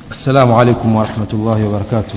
السلام عليكم ورحمة الله وبركاته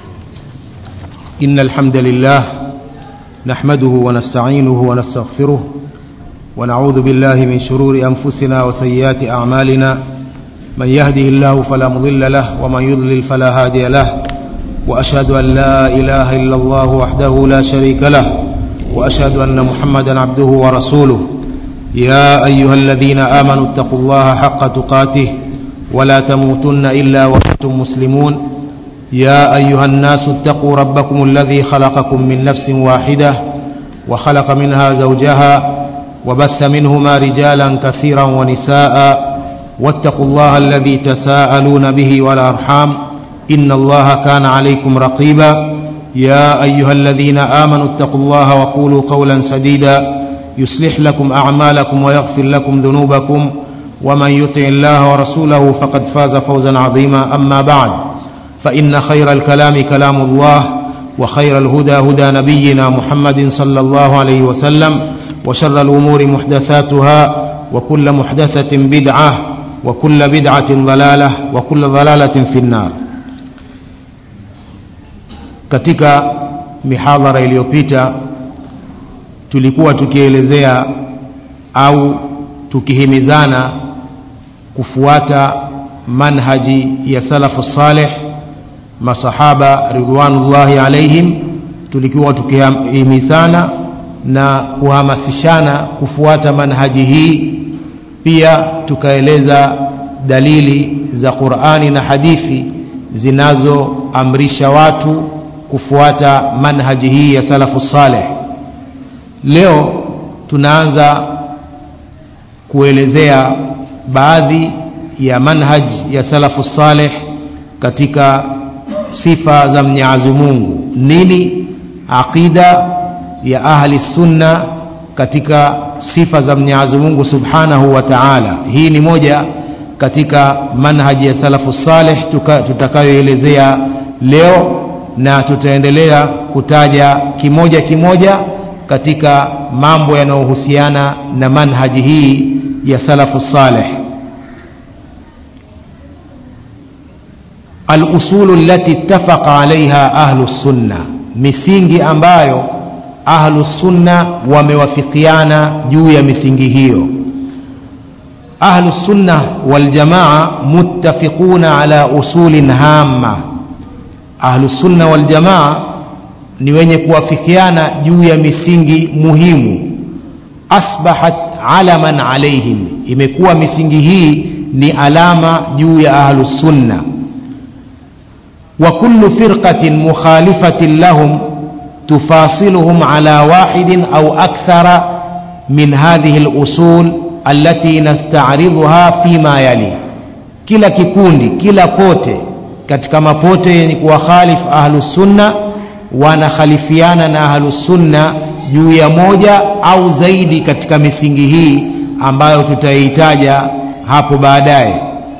إن الحمد لله نحمده ونستعينه ونستغفره ونعوذ بالله من شرور أنفسنا وسيئات أعمالنا من يهده الله فلا مضل له ومن يضلل فلا هادي له وأشهد أن لا إله إلا الله وحده لا شريك له وأشهد أن محمدا عبده ورسوله يا أيها الذين آمنوا اتقوا الله حق تقاته ولا تموتن إلا وأنتم مسلمون يا أيها الناس اتقوا ربكم الذي خلقكم من نفس واحدة وخلق منها زوجها وبث منهما رجالا كثيرا ونساء واتقوا الله الذي تساءلون به والأرحام إن الله كان عليكم رقيبا يا أيها الذين آمنوا اتقوا الله وقولوا قولا سديدا يصلح لكم أعمالكم ويغفر لكم ذنوبكم ومن يطع الله ورسوله فقد فاز فوزا عظيما أما بعد فإن خير الكلام كلام الله وخير الهدى هدى نبينا محمد صلى الله عليه وسلم وشر الأمور محدثاتها وكل محدثة بدعة وكل بدعة ضلالة وكل ضلالة في النار katika mihadhara iliyopita tulikuwa tukielezea au tukihimizana kufuata manhaji ya salafu saleh masahaba ridwanullahi alaihim tulikuwa tukihimizana na kuhamasishana kufuata manhaji hii pia tukaeleza dalili za qurani na hadithi zinazoamrisha watu kufuata manhaji hii ya salafu saleh leo tunaanza kuelezea baadhi ya manhaj ya salafu saleh katika sifa za mnyazi mungu nini aqida ya ahli sunna katika sifa za mnyazi mungu subhanahu wa taala hii ni moja katika manhaji ya salafu saleh tutakayoelezea leo na tutaendelea kutaja kimoja kimoja katika mambo yanayohusiana na manhaji hii ya salafu saleh alusulu allati ittafaqa alaiha ahlu sunna misingi ambayo ahlu sunna wamewafikiana juu ya misingi hiyo ahlu sunna waljamaa muttafiquna ala usulin hamma ahlu sunna waljamaa ni wenye kuwafikiana juu ya misingi muhimu asbahat alaman alaihim imekuwa misingi hii ni alama juu ya ahlu sunna wa kullu firqatin mukhalifatin lahum tufasiluhum ala wahidin au akthara min hadhihi lusul allati nastaridhuha fima yali kila kikundi kila pote katika mapote yenye kuwakhalif ahlusunna wanakhalifiana na ahlusunna juu ya moja au zaidi katika misingi hii ambayo tutaihitaja hapo baadaye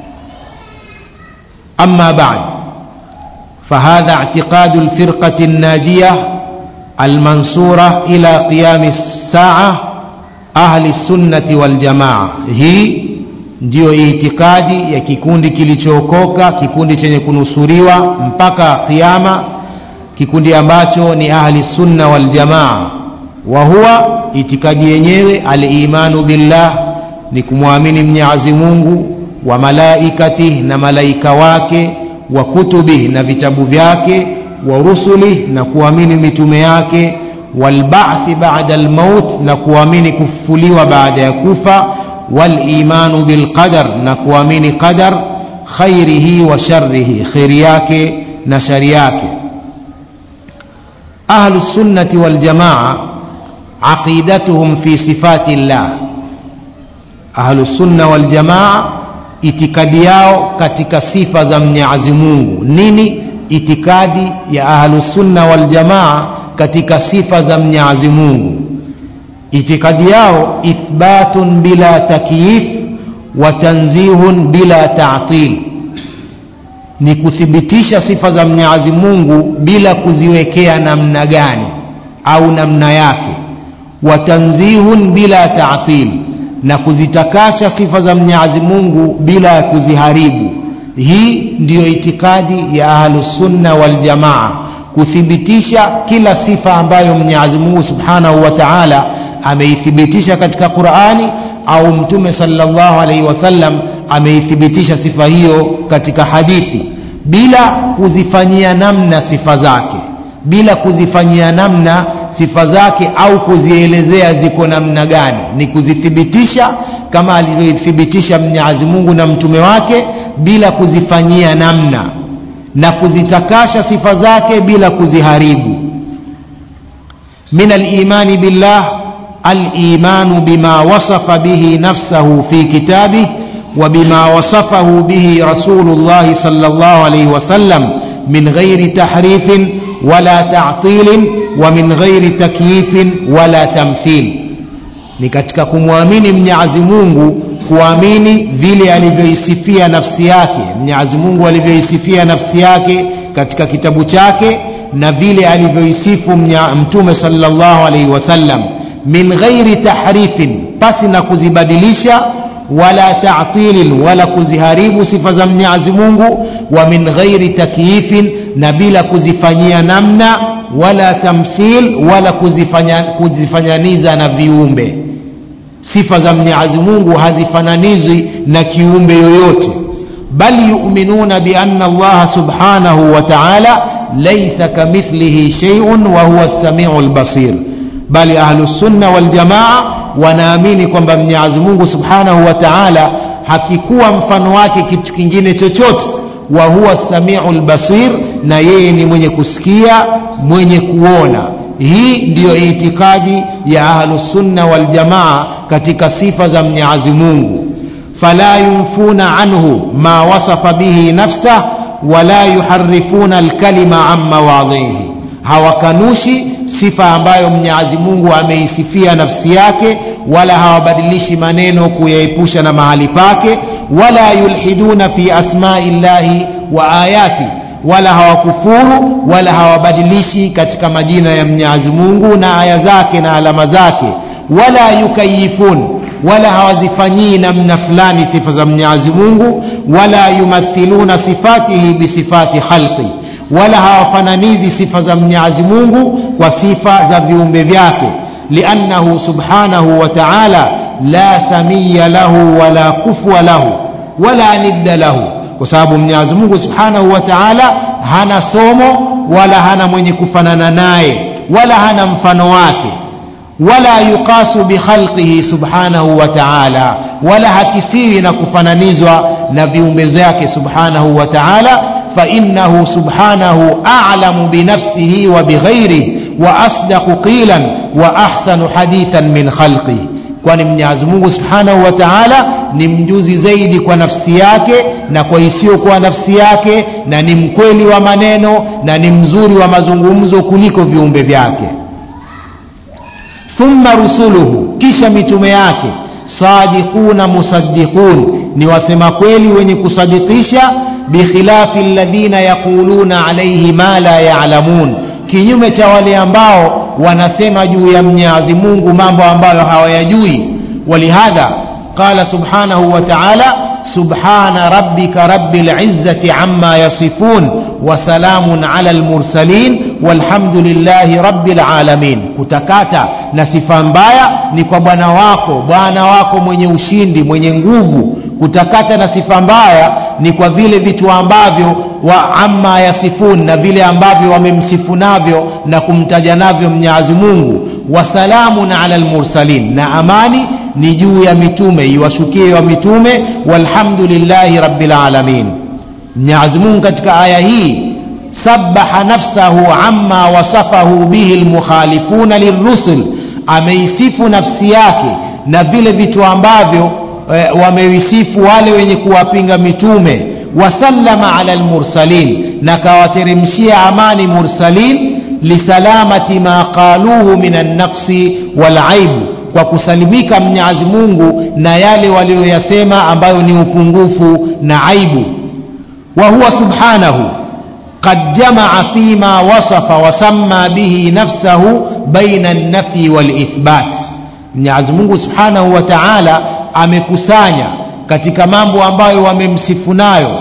ama bad فهذا اعتقاد الفرقة الناجية المنصورة إلى قيام الساعة أهل السنة والجماعة هي ndiyo itikadi ya kikundi kilichookoka kikundi chenye kunusuriwa mpaka qiama kikundi ambacho ni ahli sunna waljamaa wa huwa itikadi yenyewe alimanu billah ni kumwamini mnyazi mungu wa malaikatih na malaika wake wa kutubih na vitabu vyake wa rusulih na kuamini mitume yake walbathi bada lmaut na kuamini kufufuliwa baada ya kufa walimanu bilqadar na kuamini qadar khairihi wa sharrihi kheri yake na shari yake ahlu sunnati waljamaa aqidatuhum fi sifati llah ahlu sunna waljamaa itikadi yao katika sifa za mnyazi mungu nini itikadi ya ahlu sunna waljamaa katika sifa za mnyazi mungu itikadi yao ithbatun bila takyif wa tanzihun bila ta'til ni kuthibitisha sifa za mnyazi mungu bila kuziwekea namna gani au namna yake wa tanzihun bila ta'til na kuzitakasha sifa za mwenyezi mungu bila ya kuziharibu hii ndiyo itikadi ya ahlusunna waljamaa kuthibitisha kila sifa ambayo mwenyezi mungu subhanahu wa taala ameithibitisha katika qurani au mtume salllahu alaihi wasallam ameithibitisha sifa hiyo katika hadithi bila kuzifanyia namna sifa zake bila kuzifanyia namna sifa zake au kuzielezea ziko namna gani ni kuzithibitisha kama alivyothibitisha mwenyezi mungu na mtume wake bila kuzifanyia namna na kuzitakasha sifa zake bila kuziharibu min alimani billah الايمان بما وصف به نفسه في كتابه وبما وصفه به رسول الله صلى الله عليه وسلم من غير تحريف ولا تعطيل ومن غير تكييف ولا تمثيل ni katika kumwamini mwenyezi mungu kuamini vile alivyoisifia nafsi yake mwenyezi mungu alivyoisifia nafsi yake katika kitabu chake na vile alivyoisifu mtume salllahu alaihi wasallam min ghairi tahrifin pasi na kuzibadilisha wala tatilin wala kuziharibu sifa za mwenyezi mungu wa min ghairi takyifin na bila kuzifanyia namna wala tamthil wala kuzifanya, kuzifanyaniza na viumbe sifa za mwenyezi mungu hazifananizwi na kiumbe yoyote bal yuminuna bianna allaha subhanahu wa taala laisa kamithlihi sheiun wa huwa lsamiu lbasir bali ahlusunna waljamaa wanaamini kwamba mwenyezi mungu subhanahu wa taala hakikuwa mfano wake kitu kingine chochote wa huwa samiu lbasir na yeye ni mwenye kusikia mwenye kuona hii ndiyo itikadi ya ahlusunna waljamaa katika sifa za mwenyezi mungu fala yunfuna anhu ma wasafa bihi nafsah wala yuharifuna alkalima an mawadhihi hawakanushi sifa ambayo mwenyezi mungu ameisifia nafsi yake wala hawabadilishi maneno kuyaepusha na mahali pake wala yulhiduna fi asmai llahi wa ayati wala hawakufuru wala hawabadilishi katika majina ya mwenyezi mungu na aya zake na alama zake wala yukayifun wala hawazifanyii namna fulani sifa za mwenyezi mungu wala yumathiluna sifatihi bisifati khalqi wala hawafananizi sifa za mwenyezi mungu kwa sifa za viumbe vyake liannahu subhanahu wa taala la samiya lahu wala kufwa lahu wala nidda lahu kwa sababu mwenyezi mungu subhanahu wa taala hana somo wala hana mwenye kufanana naye wala hana mfano wake wala yuqasu bikhalqihi subhanahu wa taala wala hakisiwi na kufananizwa na viumbe vyake subhanahu wa taala fainahu subhanahu alamu binafsihi wa bighairihi wa asdaqu qilan wa ahsanu hadithan min khalqihi kwani mwenyezi mungu subhanahu wa taala ni mjuzi zaidi kwa nafsi yake na kwa isiyokuwa nafsi yake na ni mkweli wa maneno na ni mzuri wa mazungumzo kuliko viumbe vyake thumma rusuluhu kisha mitume yake sadiquna musaddiqun ni wasema kweli wenye kusadikisha bikhilafi alladhina yaquluna alaihi ma la yalamun kinyume cha wale ambao wanasema juu ya mwenyezi mungu mambo ambayo hawayajui walihadha qala subhanahu wa taala subhana rabbika rabi lizzati ama yasifun wasalamun ala lmursalin walhamdulillahi rabi lalamin kutakata na sifa mbaya ni kwa bwana wako bwana wako mwenye ushindi mwenye nguvu kutakata na sifa mbaya ni kwa vile vitu ambavyo wa amma yasifun na vile ambavyo wamemsifu navyo na kumtaja navyo mwenyezi mungu wasalamun ala lmursalin na amani ni juu ya mitume iwashukie wa mitume walhamdulillahi rabilalamin mwenyezi mungu katika aya hii sabaha nafsahu amma wasafahu bihi lmukhalifuna lilrusul ameisifu nafsi yake na vile vitu ambavyo e, wameisifu wale wenye kuwapinga mitume wasallama ala lmursalin na kawateremshia amani mursalin lisalamati ma qaluhu min annaqsi walaibu kwa kusalimika mwenyezi mungu na yale walioyasema ambayo ni upungufu na aibu wa huwa subhanahu قد جمع فيما وصف وسمى به نفسه بين النفي والإثبات Mwenyezi Mungu Subhanahu wa Ta'ala amekusanya katika mambo ambayo wamemsifu nayo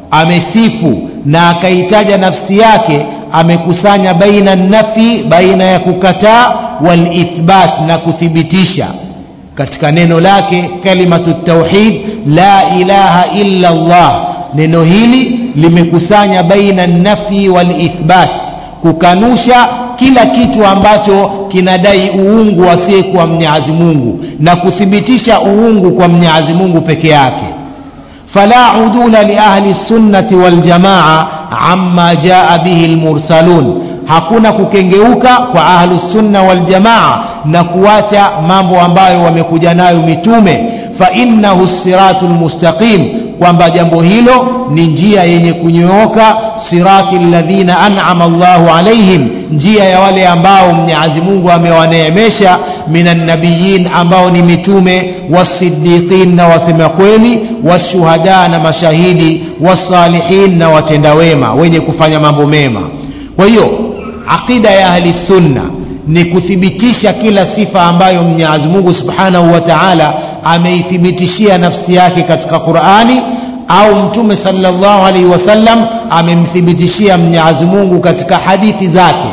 amesifu na akaitaja nafsi yake amekusanya baina nafi baina ya kukataa walithbat na kuthibitisha katika neno lake kalimatu tauhid la ilaha illa Allah neno hili limekusanya baina nafi walithbat kukanusha kila kitu ambacho kinadai uungu asiyekuwa Mwenyezi Mungu na kuthibitisha uungu kwa Mwenyezi Mungu peke yake fala udula li ahli sunnati wal jamaa amma jaa bihi almursalun hakuna kukengeuka kwa ahlu sunna wal jamaa na kuacha mambo ambayo wamekuja nayo mitume fa innahu siratul mustaqim kwamba jambo hilo ni njia yenye kunyooka sirati alladhina an'ama Allahu alaihim njia ya wale ambao Mwenyezi Mungu amewaneemesha minan nabiyin ambao ni mitume wasiddiqin na wasema kweli washuhada na mashahidi wasalihin na watenda wema wenye kufanya mambo mema kwa hiyo aqida ya ahli sunna ni kuthibitisha kila sifa ambayo Mwenyezi Mungu Subhanahu wa Ta'ala ameithibitishia nafsi yake katika Qur'ani au Mtume sallallahu alaihi wasallam amemthibitishia Mwenyezi Mungu katika hadithi zake.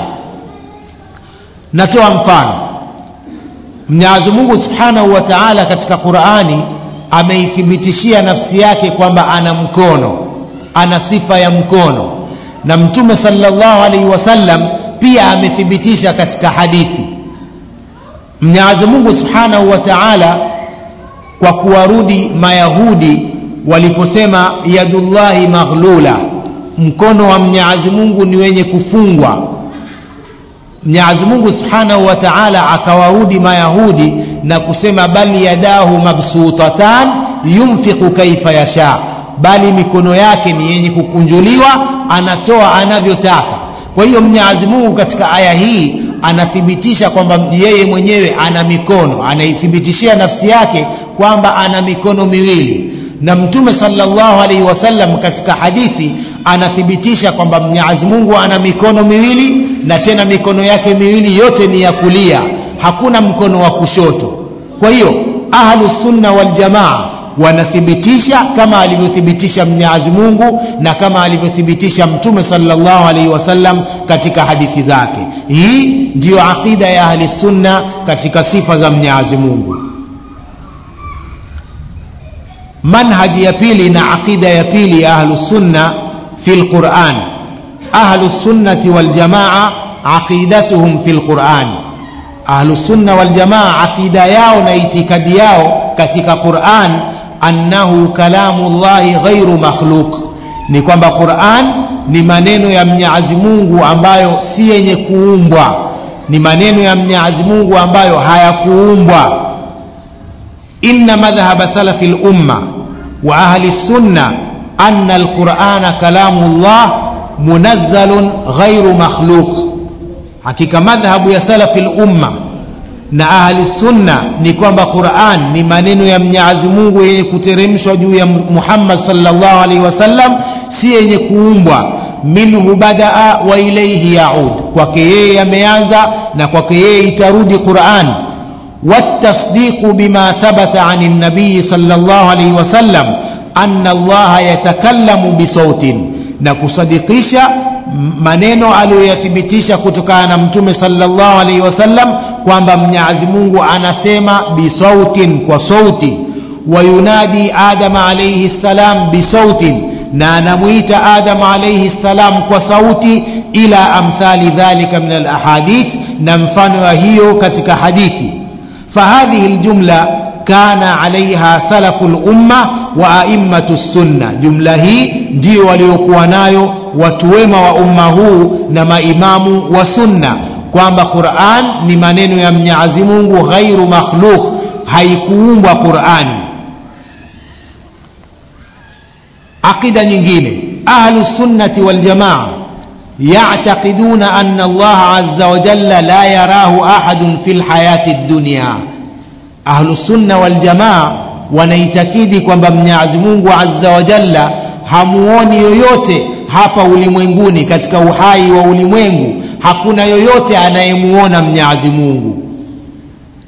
Natoa mfano. Mwenyezi Mungu Subhanahu wa Ta'ala katika Qur'ani ameithibitishia nafsi yake kwamba ana mkono, ana sifa ya mkono. Na Mtume sallallahu alaihi wasallam pia amethibitisha katika hadithi. Mwenyezi Mungu Subhanahu wa Ta'ala kwa kuwarudi Mayahudi waliposema yadullahi maghlula, mkono wa Mwenyezi Mungu ni wenye kufungwa. Mwenyezi Mungu Subhanahu wa Ta'ala akawarudi Mayahudi na kusema bali yadahu mabsutatan yunfiqu kaifa yasha, bali mikono yake ni yenye kukunjuliwa, anatoa anavyotaka. Kwa hiyo Mwenyezi Mungu katika aya hii anathibitisha kwamba yeye mwenyewe ana mikono, anaithibitishia nafsi yake kwamba ana mikono miwili na mtume sallallahu alaihi wasallam katika hadithi anathibitisha kwamba Mwenyezi Mungu ana mikono miwili na tena mikono yake miwili yote ni ya kulia, hakuna mkono wa kushoto. Kwa hiyo ahlu sunna wal jamaa wanathibitisha kama alivyothibitisha Mwenyezi Mungu na kama alivyothibitisha mtume sallallahu alaihi wasallam katika hadithi zake. Hii ndiyo aqida ya ahli sunna katika sifa za Mwenyezi Mungu. manhaji ya pili na aqida ya pili ya ahlu sunna fi lquran ahlu sunnati waljamaa aqidatuhum fi lquran ahlu sunna waljamaa aqida yao na itikadi yao katika quran annahu kalamu llahi ghairu makhluq ni kwamba quran ni maneno ya mnyazi mungu ambayo si yenye kuumbwa ni maneno ya mnyazi mungu ambayo hayakuumbwa inna madhhaba salafi lumma wa ahli sunna anna alqurana kalamu llah munazzalun ghairu makhluq hakika madhhabu ya salafi lumma na ahli sunna ni kwamba quran ni maneno ya mnyazi mungu yenye kuteremshwa juu ya muhammad sallallahu alaihi wasallam si yenye kuumbwa minhu badaa wa ilaihi yaud kwake yeye yameanza na kwake yeye itarudi quran والتصديق بما ثبت عن النبي صلى الله عليه وسلم أن الله يتكلم بصوت نكصدقisha maneno aliyoyathibitisha kutokana na mtume sallallahu alaihi wasallam kwamba mwenyezi mungu anasema bisautin kwa sauti wayunadi adama alaihi ssalam bisautin na anamwita adama alaihi ssalam kwa sauti ila amthali dhalika min alahadith na mfano wa hiyo katika hadithi فهذه الجملة كان عليها سلف الأمة وأئمة السنة جملة هي دي waliokuwa nayo watu wema wa umma huu na maimamu wa sunna kwamba Qur'an ni maneno ya Mwenyezi Mungu ghairu makhluq haikuumbwa Qur'an aqida nyingine ahlu sunnati wal jamaa يعتقدون أن الله عز وجل لا يراه أحد في الحياة الدنيا أهل السنة والجماعة wanaitakidi kwamba mwenyezi mungu azza wa jalla hamuoni yoyote hapa ulimwenguni katika uhai wa ulimwengu hakuna yoyote anayemuona mwenyezi mungu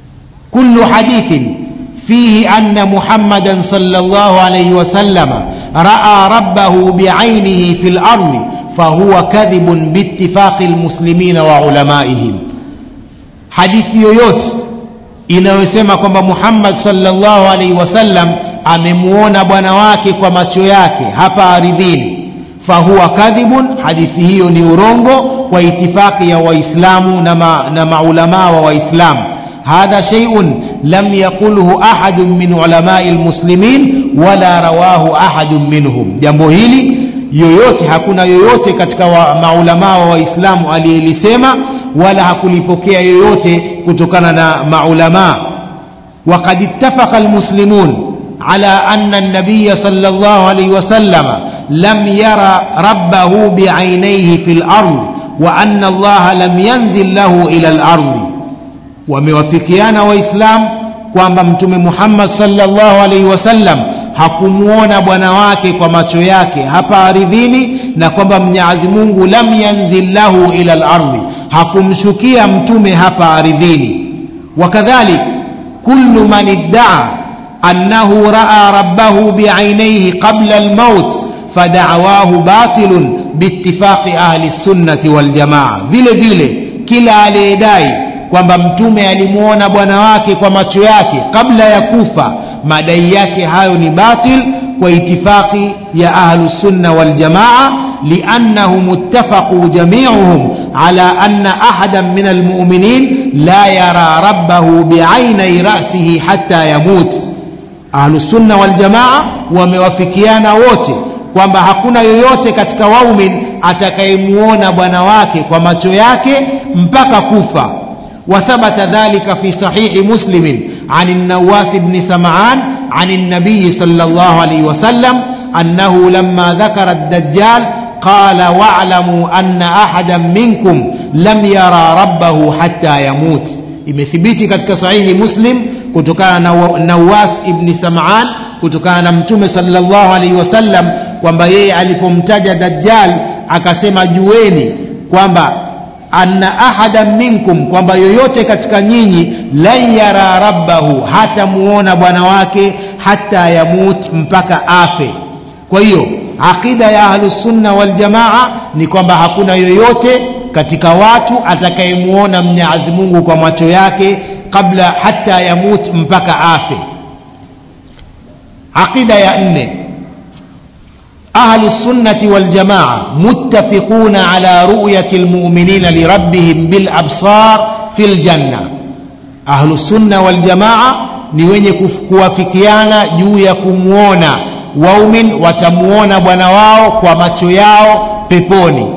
kullu hadithin fihi anna muhammadan sallallahu alayhi wasallama raa rabbahu biainihi fi lardi fahuwa kadhibun biitifaqi lmuslimina wa ulamaihim hadithi yoyote inayosema kwamba muhammad salllahu alaihi wasallam amemuona bwana wake kwa macho yake hapa aridhini fahuwa kadhibun hadithi hiyo ni urongo kwa itifaqi ya waislamu na, ma, na maulamaa wa waislamu hadha sheiun lam yaqulhu ahadun min ulamai lmuslimin wala rawahu ahadun minhum jambo hili yoyote hakuna yoyote katika wa, maulamaa wa waislamu aliyelisema wala hakulipokea yoyote kutokana na maulamaa وقد اتفق المسلمون على أن النبي صلى الله عليه وسلم لم يرى ربه بعينيه في الأرض وأن الله لم ينزل له إلى الأرض وموافقيان وإسلام kwamba mtume muhammad salllahu alaihi wasallam hakumuona bwana wake kwa macho yake hapa aridhini na kwamba mnyazi mungu lam yanzil lahu ila lardi hakumshukia mtume hapa aridhini wakadhalik kullu man iddaa annahu raa rabbahu biainaihi qabla almaut fadawahu batilun biitifaqi ahli sunnati waljamaa vile vile kila aliyedai kwamba mtume alimwona bwana wake kwa macho yake kabla ya kufa madai yake hayo ni batil kwa itifaqi ya ahlusunna waljamaa liannahum ittafaquu jamiuhum ala anna ahadan min almuminin la yara rabbahu biainai rasihi hatta yamut ahlusunna waljamaa wamewafikiana wote kwamba hakuna yoyote katika waumin atakayemuona bwana wake kwa macho yake mpaka kufa وثبت ذلك في صحيح مسلم عن النواس بن سمعان عن النبي صلى الله عليه وسلم أنه لما ذكر الدجال قال واعلموا أن أحدا منكم لم يرى ربه حتى يموت imethibiti katika sahihi muslim kutokana na nawas ibni samaan kutokana na mtume salllahu alaihi wasallam kwamba yeye alipomtaja dajjal akasema jueni kwamba anna ahadan minkum kwamba yoyote katika nyinyi lan yara rabbahu hata muona bwana wake hata yamut mpaka afe kwa hiyo aqida ya ahlusunna waljamaa ni kwamba hakuna yoyote katika watu atakayemuona mnyazi mungu kwa macho yake kabla hata yamut mpaka afe aqida ya nne أهل السنة والجماعة متفقون على رؤية المؤمنين لربهم بالأبصار في الجنة أهل السنة والجماعة ni wenye kuwafikiana juu ya kumwona waumin watamuona bwana wao kwa macho yao peponi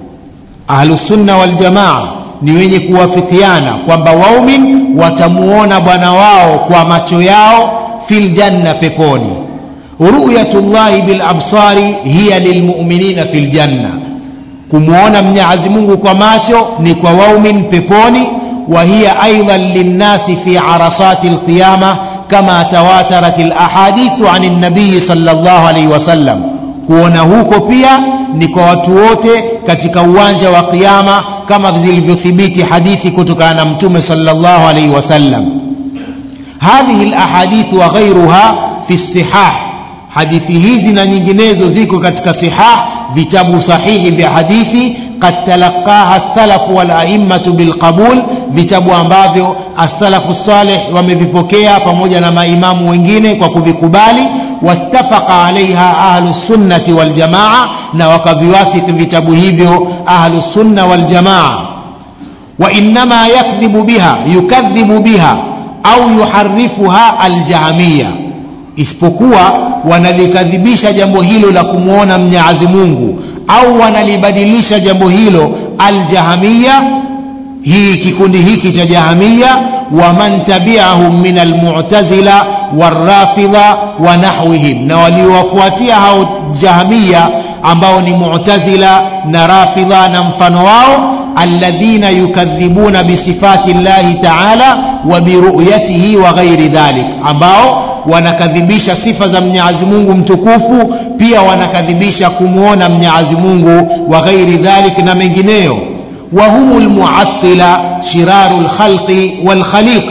ahlusunna waljamaa ni wenye kuwafikiana kwamba waumin watamuona bwana wao kwa macho yao fil janna peponi رؤية الله بالأبصار هي للمؤمنين في الجنة كمونا من يعزمونه كماتو نكو ووم ببوني وهي أيضا للناس في عرصات القيامة كما تواترت الأحاديث عن النبي صلى الله عليه وسلم kuona huko pia ni kwa watu wote katika uwanja wa qiama kama zilivyothibiti hadithi kutokana na mtume sallallahu alaihi wasallam hadhihi alahadithu wa ghairuha fi sihah hadithi hizi na nyinginezo ziko katika sihah vitabu sahihi vya hadithi qad talaqaha salafu wal a'immatu bilqabul vitabu ambavyo as-salafu salih wamevipokea pamoja na maimamu wengine kwa kuvikubali wattafaqa alaiha ahlu sunnati wal jamaa na wakaviwafiki vitabu hivyo ahlu sunna wal jamaa wa innama yakdhibu biha yukadhibu biha au yuharifuha aljahmiya isipokuwa wanalikadhibisha jambo hilo la kumwona mnyazi mungu au wanalibadilisha jambo hilo aljahamiya hii kikundi hiki cha jahamiya waman tabiahum min almutazila warafidha wa nahwihim na waliowafuatia hao jahamiya ambao ni mutazila na rafidha na mfano wao alladhina yukadhibuna bisifati llahi taala wa biruyatihi wa ghairi dhalik ambao wanakadhibisha sifa za mnyazi mungu mtukufu pia wanakadhibisha kumwona mnyazi mungu wa ghairi dhalik na mengineyo wahumu lmuatila shiraru lkhalqi walkhaliqa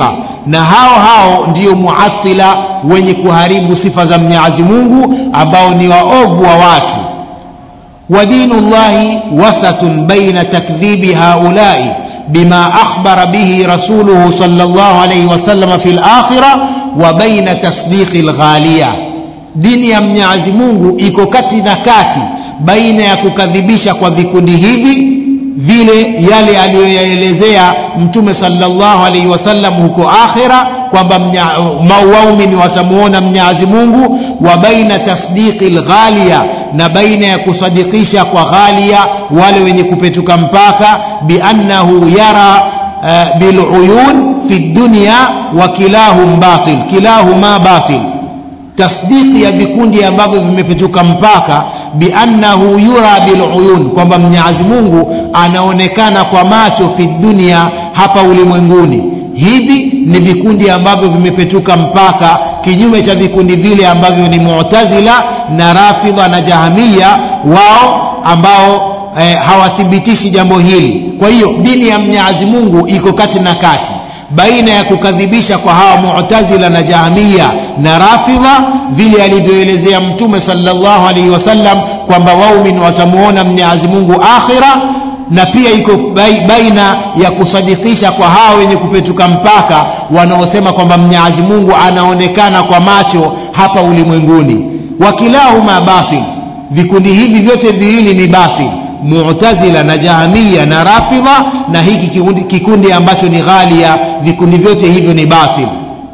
na hao hao ndiyo muatila wenye kuharibu sifa za mwenyezi mungu ambao ni waovu wa watu ودين الله وسط بين تكذيب هؤلاء بما أخبر به رسوله صلى الله عليه وسلم في الآخرة وبين تصديق الغالية dini ya mwenyezi mungu iko kati na kati baina ya kukadhibisha kwa vikundi hivi vile yale aliyoyaelezea mtume salllahu alaihi wasallam huko akhira kwamba waumini watamuona mwenyezi mungu wa baina tasdiqi lghalia na baina ya kusadikisha kwa ghalia wale wenye kupetuka mpaka biannahu yara uh, biluyun fi dunya wa kilahum batil kilahuma batil tasdiki ya vikundi ambavyo vimepetuka mpaka biannahu yura biluyun kwamba mwenyezi mungu anaonekana kwa macho fi dunia hapa ulimwenguni hivi ni vikundi ambavyo vimepetuka mpaka kinyume cha vikundi vile ambavyo ni mu'tazila na rafidha na jahamia wao ambao eh, hawathibitishi jambo hili kwa hiyo dini ya mwenyezi mungu iko kati na kati baina ya kukadhibisha kwa hawa mu'tazila na jahamia na rafidha vile alivyoelezea mtume sallallahu alaihi wasallam kwamba waumin watamuona mwenyezi mungu akhira na pia iko baina ya kusadikisha kwa hawa wenye kupetuka mpaka wanaosema kwamba mwenyezi mungu anaonekana kwa macho hapa ulimwenguni wakilahuma batil vikundi hivi vyote viwili ni batil mu'tazila na jahamia na rafidha na hiki kikundi, kikundi ambacho ni ghalia vikundi vyote hivyo ni batil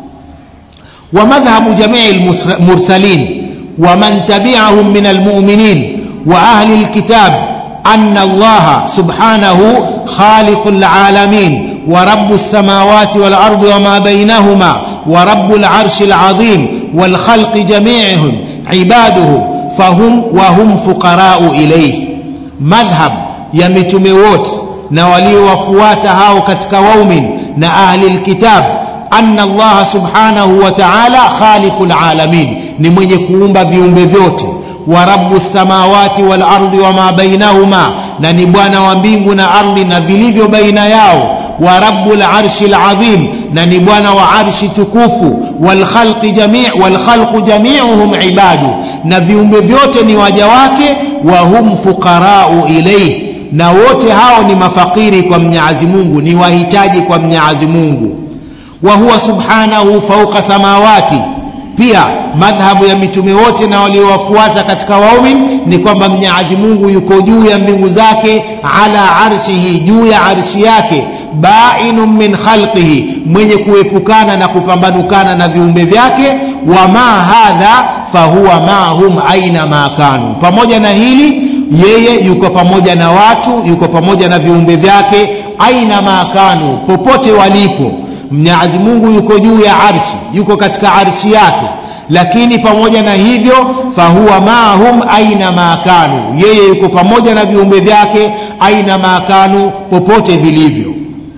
wa madhhabu jamii lmursalin waman tabiahum min almuminin wa ahli lkitab أن الله سبحانه خالق العالمين ورب السماوات والأرض وما بينهما ورب العرش العظيم والخلق جميعهم عباده فهم وهم فقراء إليه مذهب يمتم ووت نولي وفوات هاو كتك ووم نأهل الكتاب أن الله سبحانه وتعالى خالق العالمين نمني كومبا بيوم بذوته wa rabu samawati wal ardi wama bainahuma na ni bwana wa mbingu na ardhi na vilivyo baina yao wa rabu larshi ladhim na ni bwana wa arshi tukufu walkhalqi jami walkhalqu jamiuhum ibadu na viumbe vyote ni waja wake wa hum fuqarau ilaih na wote hao ni mafakiri kwa mnyazi mungu ni wahitaji kwa mnyazi mungu wa huwa subhanahu fauqa samawati pia madhhabu ya mitume wote na waliowafuata katika waumin ni kwamba mnyazi mungu yuko juu ya mbingu zake ala arshihi juu ya arshi yake bainun min khalqihi mwenye kuepukana na kupambanukana na viumbe vyake wama hadha fahuwa mahum aina ma kanu pamoja na hili yeye yuko pamoja na watu yuko pamoja na viumbe vyake aina ma kanu popote walipo mwenyezi mungu yuko juu ya arshi yuko katika arshi yake lakini pamoja na hivyo fahuwa maahum aina ma kanu yeye yuko pamoja na viumbe vyake aina ma kanu popote vilivyo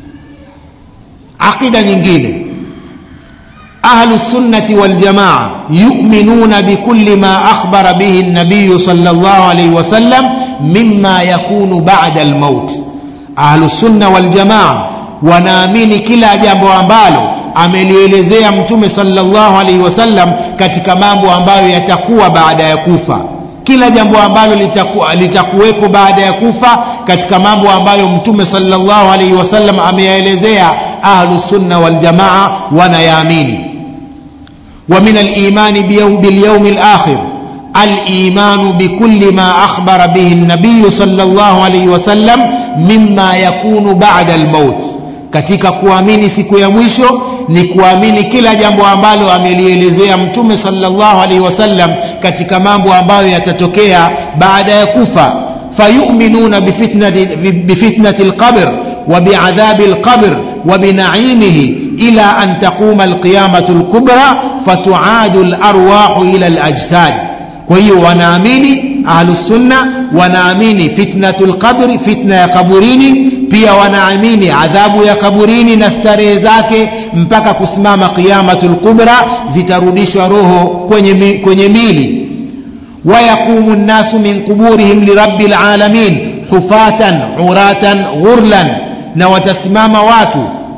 aqida nyingine ahlu sunnati waljamaa yuminuna bikulli ma akhbara bihi nabiyu sal llah alaihi wasallam mima yakunu bada almaut ahlu sunna waljamaa wanaamini kila jambo ambalo amelielezea mtume sallallahu alaihi wasallam katika mambo ambayo yatakuwa baada ya kufa kila jambo ambalo litaku, litakuwepo baada ya kufa katika mambo ambayo mtume sallallahu alaihi wasallam ameyaelezea ahlu sunna waljamaa wanayaamini wa min alimani bilyaumi lakhir الايمان بكل ما اخبر به النبي صلى الله عليه وسلم مما يكون بعد الموت katika kuamini siku ya mwisho ni kuamini kila jambo ambalo amelielezea mtume sallallahu alaihi wasallam katika mambo ambayo yatatokea baada ya kufa fayuminuna bifitnati, bifitnati lqabr wa biadhabi lqabr wa binaimihi ila an taquma alqiyamatu lkubra fatuadu larwahu ila alajsad kwa hiyo wanaamini ahlusunna wanaamini fitnatu lqabri fitna ya kaburini pia wanaamini adhabu ya kaburini na starehe zake mpaka kusimama qiyamatu lkubra zitarudishwa roho kwenye, mi, kwenye mili wayaqumu nnasu min quburihim lirabi lalamin hufatan uratan ghurlan na watasimama watu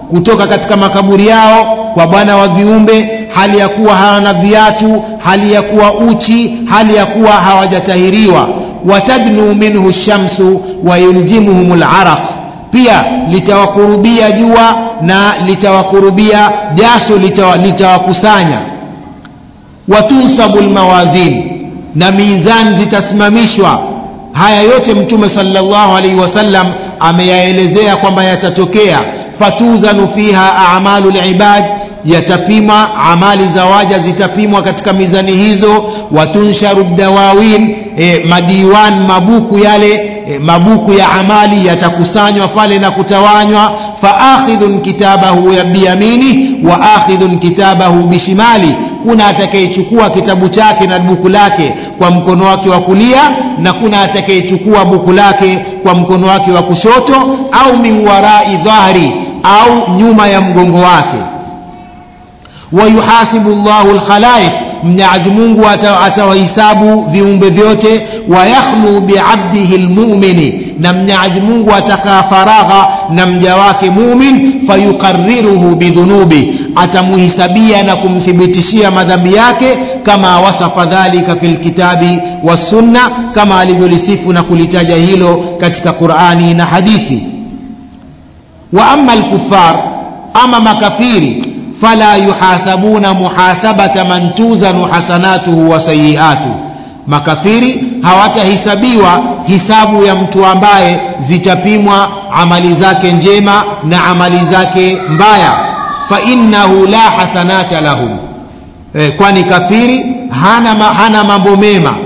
kutoka katika makaburi yao kwa bwana wa viumbe hali ya kuwa hawana viatu hali ya kuwa uchi hali ya kuwa hawajatahiriwa watadnu minhu shamsu wayuljimuhum laraq pia litawakurubia jua na litawakurubia jasho litawakusanya litawa watunsabu lmawazin na mizani zitasimamishwa haya yote mtume sallallahu alaihi wasallam ameyaelezea kwamba yatatokea fatuzanu fiha amalu libad yatapima amali za waja zitapimwa katika mizani hizo watunsharu dawawin e, madiwan mabuku yale e, mabuku ya amali yatakusanywa pale na kutawanywa faakhidhun kitabahu biyamini wa akhidhun kitabahu bishimali kuna atakayechukua kitabu chake na buku lake kwa mkono wake wa kulia na kuna atakayechukua buku lake kwa mkono wake wa kushoto au min warai dhahri au nyuma ya mgongo wake wayuhasibu llahu lkhalaiq mwenyezi mungu atawahisabu viumbe vyote wayakhlu biabdihi lmumini na mwenyezi mungu atakaa faragha na mja wake mumin fayuqariruhu bidhunubi atamuhisabia na kumthibitishia madhambi yake kama wasafa dhalika fi lkitabi wassunna kama alivyolisifu na kulitaja hilo katika qurani na hadithi wa ama lkufar ama makafiri fala yuhasabuna muhasabata man tuzanu hasanatuhu wa sayiatuhu makafiri hawatahisabiwa hisabu ya mtu ambaye zitapimwa amali zake njema na amali zake mbaya fa innahu la hasanata lahum e, kwani kafiri hana, ma, hana mambo mema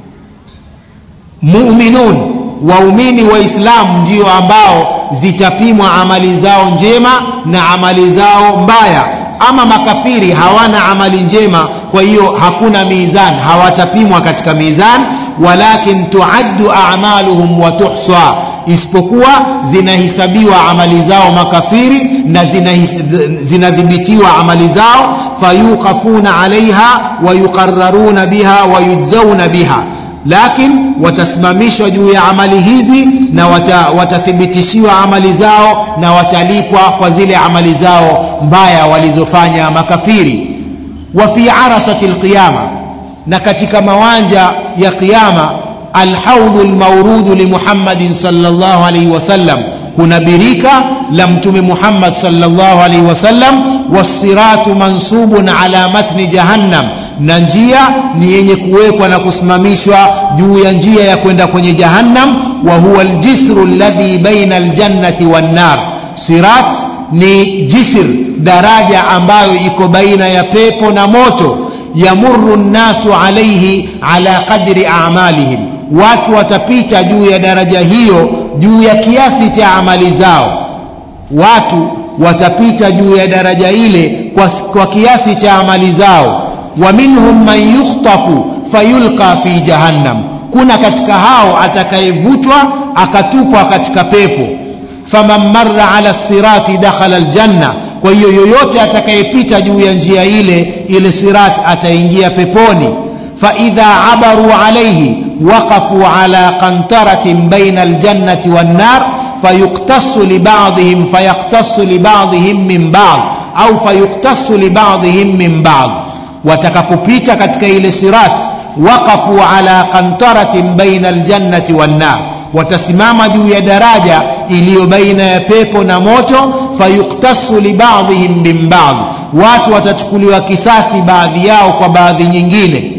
muminun waumini waislamu ndio ambao zitapimwa amali zao njema na amali zao mbaya ama makafiri hawana amali njema kwa hiyo hakuna mizan hawatapimwa katika mizan walakin tuaddu a'maluhum wa tuhsa isipokuwa zinahisabiwa amali zao makafiri na zinadhibitiwa amali zao fayuqafuna alaiha wayuqararuna biha wayujzauna biha lakin watasimamishwa juu ya amali hizi na wata, watathibitishiwa amali zao na watalipwa kwa zile amali zao mbaya walizofanya makafiri wa fi arasati lqiyama na katika mawanja ya qiyama alhaudhu lmaurudu limuhammadin salllah alaihi wasallam kuna birika la mtume muhammad salllah alaihi wasallam wassiratu mansubun ala matni jahannam na njia ni yenye kuwekwa na kusimamishwa juu ya njia ya kwenda kwenye jahannam wa huwa aljisru alladhi baina aljannati wannar sirat ni jisr daraja ambayo iko baina ya pepo na moto yamuru nnasu alaihi ala qadri amalihim watu watapita juu ya daraja hiyo juu ya kiasi cha amali zao watu watapita juu ya daraja ile kwa, kwa kiasi cha amali zao wa minhum man yukhtafu fayulqa fi jahannam kuna katika hao atakayevutwa akatupwa katika pepo faman marra ala sirati dakhala aljanna kwa hiyo yoyote atakayepita juu ya njia ile ile sirat ataingia peponi faidha abaru alaihi waqafu ala qantaratin baina aljannati wannar fayuktasu libadihim fayaktasu libadihim min bad au fayuktasu libadihim min bad watakapopita katika ile sirat waqafu ala qantaratin baina aljannati wannar watasimama juu ya daraja iliyo baina ya pepo na moto fayuktasu libadihim min bad watu watachukuliwa kisasi baadhi yao kwa baadhi nyingine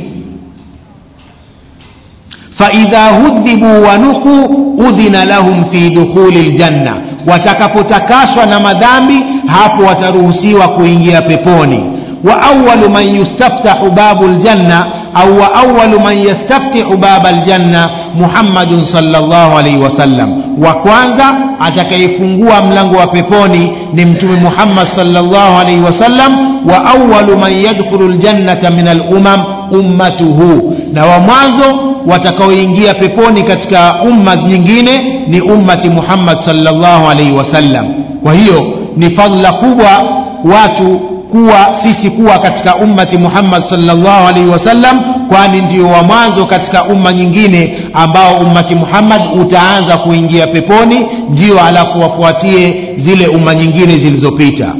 faidha hudhibu wanuqu udhina lahum fi dukhuli ljanna watakapotakaswa na madhambi hapo wataruhusiwa kuingia peponi wa awalu man yustaftahu babu ljanna au wa awalu man yastaftihu baba ljanna muhammadun salllah alaihi wasallam wa kwanza atakayefungua mlango wa peponi ni mtume muhammad salllah alaihi wasallam wa awalu man yadkhulu ljannata min alumam ummatuhu na wa mwanzo watakaoingia peponi katika umma nyingine ni ummati muhammad salllah alaihi wasallam kwa hiyo ni fadla kubwa watu kuwa sisi kuwa katika ummati muhammad salllah alaihi wasallam kwani ndio wa mwanzo katika umma nyingine ambao ummati muhammad utaanza kuingia peponi ndio alafu wafuatie zile umma nyingine zilizopita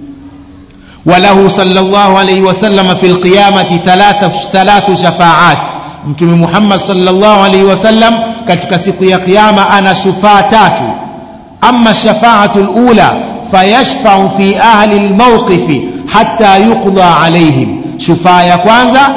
وله صلى الله عليه وسلم في القيامة ثلاث ثلاث شفاعات mtume muhammad sallallahu alaihi wasallam katika siku ya kiyama ana shufaa tatu ama shafaatu lula fayashfau fi ahli lmauqifi hatta yuqda alaihim shufaa ya kwanza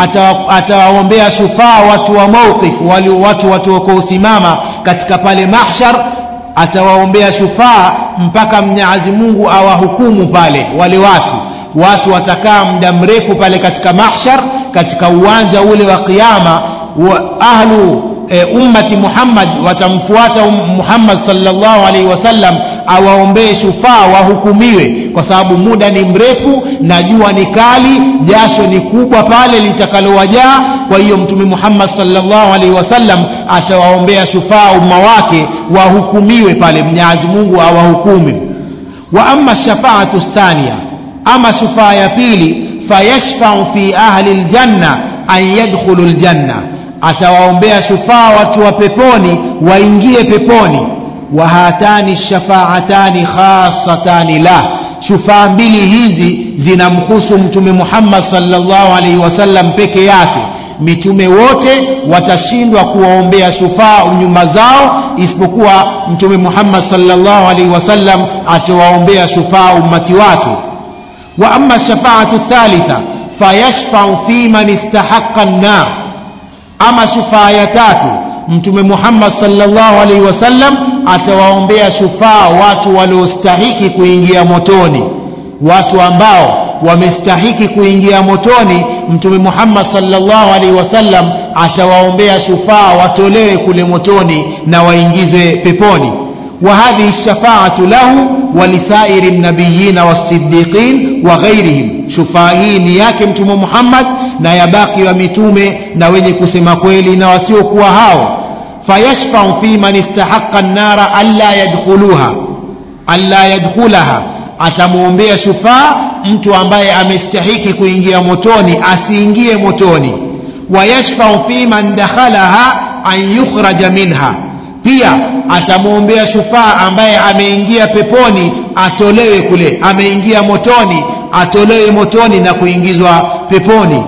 atawaombea shufaa watu wa mauqif wali watu watu wakuosimama katika pale mahshar atawaombea shufaa mpaka mnyazi mungu awahukumu pale wale watu watu watakaa muda mrefu pale katika mahshar katika uwanja ule wa qiama wa ahlu e, ummati muhammad watamfuata um, muhammad sallallahu alaihi wasallam awaombee shufaa wahukumiwe kwa sababu muda ni mrefu na jua ni kali jasho ni kubwa pale litakalowajaa kwa hiyo mtume muhammad sallallahu alaihi wasallam atawaombea shufaa umma wake wahukumiwe pale mnyazi mungu awahukumu wa ama shafaatu thania ama shufaa ya pili fayashfau fi ahli ljanna an yadkhulu ljanna atawaombea shufaa watu wa peponi waingie peponi wa hatani shafaatani khasatani lah shufaa mbili hizi zinamhusu mtume muhammad salllahu alaihi wasallam peke yake mitume wote watashindwa kuwaombea shufaa nyuma zao isipokuwa mtume muhammad salllahu alaihi wasallam atawaombea shufaa ummati wake wa ama shafaatu thalitha fayashfau fi man istahaqa nnar ama shufaa ya tatu mtume muhammad salllahu alaihi wasallam atawaombea shufaa watu waliostahiki kuingia motoni watu ambao wamestahiki kuingia motoni mtume muhammad salllahu alaihi wasallam atawaombea shufaa watolewe kule motoni na waingizwe peponi وهذه الشفاعة له ولسائر النبيين والصديقين وغيرهم شفاهي نياك متوم محمد na yabaki wa mitume na wenye kusema kweli na wasiokuwa hao fayashfau fi man istahaqa nnara alla yadkhuluha alla yadkhulaha atamwombea shufaa mtu ambaye amestahiki kuingia motoni asiingie motoni wayashfau fi man dakhalaha an yukhraja minha pia atamwombea shufaa ambaye ameingia peponi atolewe kule ameingia motoni atolewe motoni na kuingizwa peponi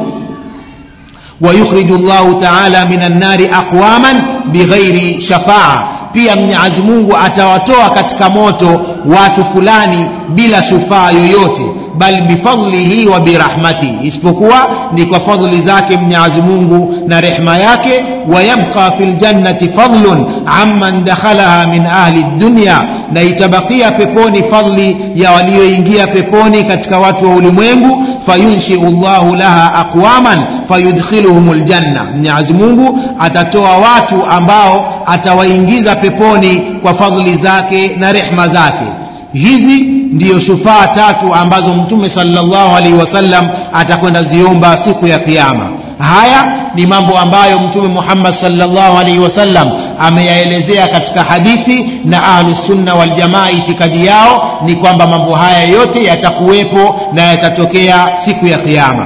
ويخرج الله تعالى من النار أقواما بغير شفاعة pia mwenyezi mungu atawatoa katika moto watu fulani bila shufaa yoyote bal bifadlihi wa birahmatihi isipokuwa ni kwa fadhli zake mwenyezi mungu na rehma yake wayabqa fi ljannati fadlun amman dakhalaha min ahli dunya na itabakia peponi fadli ya walioingia peponi katika watu wa ulimwengu fayunshiu llahu laha aqwaman fayudkhiluhum ljanna mwenyezi mungu atatoa watu ambao atawaingiza peponi kwa fadhli zake na rehma zake hizi ndiyo shufaa tatu ambazo mtume salllahu alaihi wasallam atakwenda ziomba siku ya kiama haya ni mambo ambayo mtume muhammad salllahu alaihi wasallam ameyaelezea katika hadithi na ahlusunna waljamaa itikadi yao ni kwamba mambo haya yote yatakuwepo na yatatokea siku ya kiama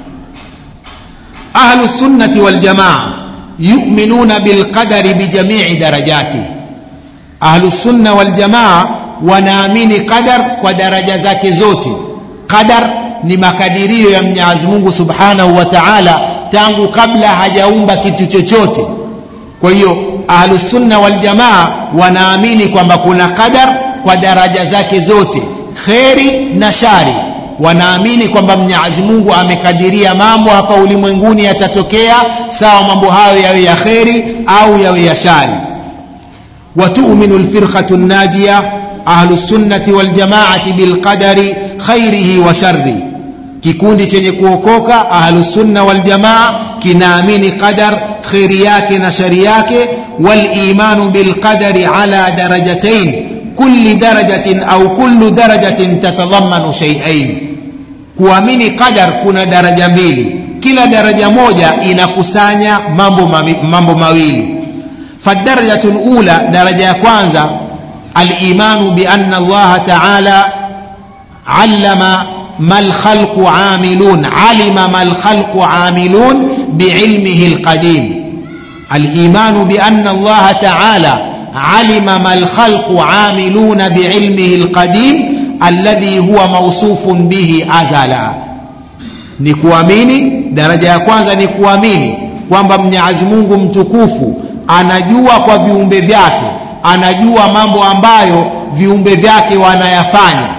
ahlusunnati waljamaa yuminuna bilqadari bijamii darajati ahlusunna waljamaa wanaamini qadar kwa daraja zake zote qadar ni makadirio ya mwenyezi mungu subhanahu wa taala tangu kabla hajaumba kitu chochote kwa hiyo ahlusunna waljamaa wanaamini kwamba kuna qadar kwa daraja zake zote kheri na shari wanaamini kwamba mwenyezi mungu amekadiria mambo hapa ulimwenguni yatatokea sawa mambo hayo yawe ya kheri au yawe ya shari watuminu lfirqatu najia ahlusunnati waljamaati bilqadari khairihi wa sharri kikundi chenye kuokoka ahlusunna waljamaa kinaamini qadar kheri yake na shari yake walimanu bilqadari ala darajatain kulli darajatin au kullu darajatin tatadhamanu shaiain kuamini qadar kuna daraja mbili kila daraja moja inakusanya mambo, mami, mambo mawili fadarajatu lula daraja ya kwanza alimanu biana allaha taala allama ما الخلق عاملون علم ما الخلق عاملون بعلمه القديم الإيمان بأن الله تعالى علم ما الخلق عاملون بعلمه القديم الذي هو موصوف به أزلا ni kuamini daraja ya kwanza ni kuamini kwamba mwenyezi mungu mtukufu anajua kwa viumbe vyake anajua mambo ambayo viumbe vyake wanayafanya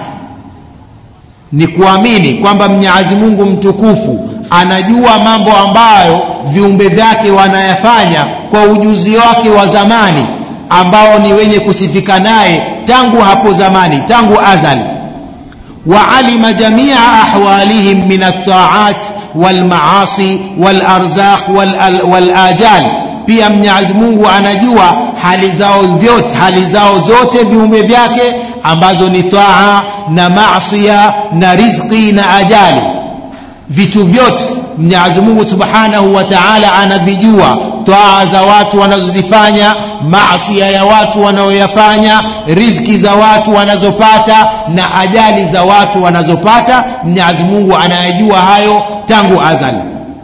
ni kuamini kwamba mwenyezi mungu mtukufu anajua mambo ambayo viumbe vyake wanayafanya kwa ujuzi wake wa zamani ambao ni wenye kusifika naye tangu hapo zamani tangu azali وعلم جميع أحوالهم من الطاعات والمعاصي والأرزاق والآجال pia mwenyezi mungu anajua hali zao vyote hali zao zote viumbe vyake ambazo ni taa na masia na rizqi na ajali vitu vyote mwenyezi mungu subhanahu wa taala anavijua taa za watu wanazozifanya maasia ya watu wanaoyafanya riziki za watu wanazopata na ajali za watu wanazopata mwenyezi mungu anayajua hayo tangu azali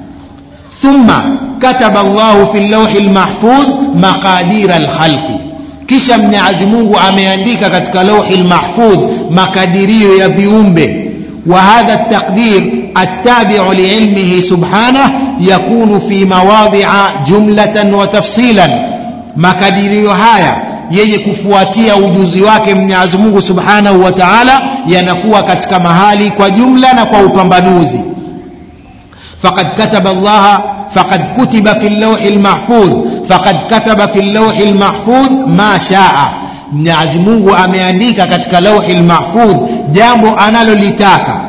thumma kataba llahu fi llauhi lmahfudh maqadira lkhalqi kisha mwenyezi mungu ameandika katika lauhi lmahfudh makadirio ya viumbe وهذا التقدير التابع لعلمه سبحانه يكون في مواضع جملة وتفصيلا makadirio haya yenye kufuatia ujuzi wake mwenyezi mungu subhanahu wa taala yanakuwa katika mahali kwa jumla na kwa upambanuzi faqad kataba llaha faqad kutiba fi llauhi lmahfudh faqad kataba fi llauhi lmahfudh ma shaa mwenyezi mungu ameandika katika lauhi lmahfudh jambo analolitaka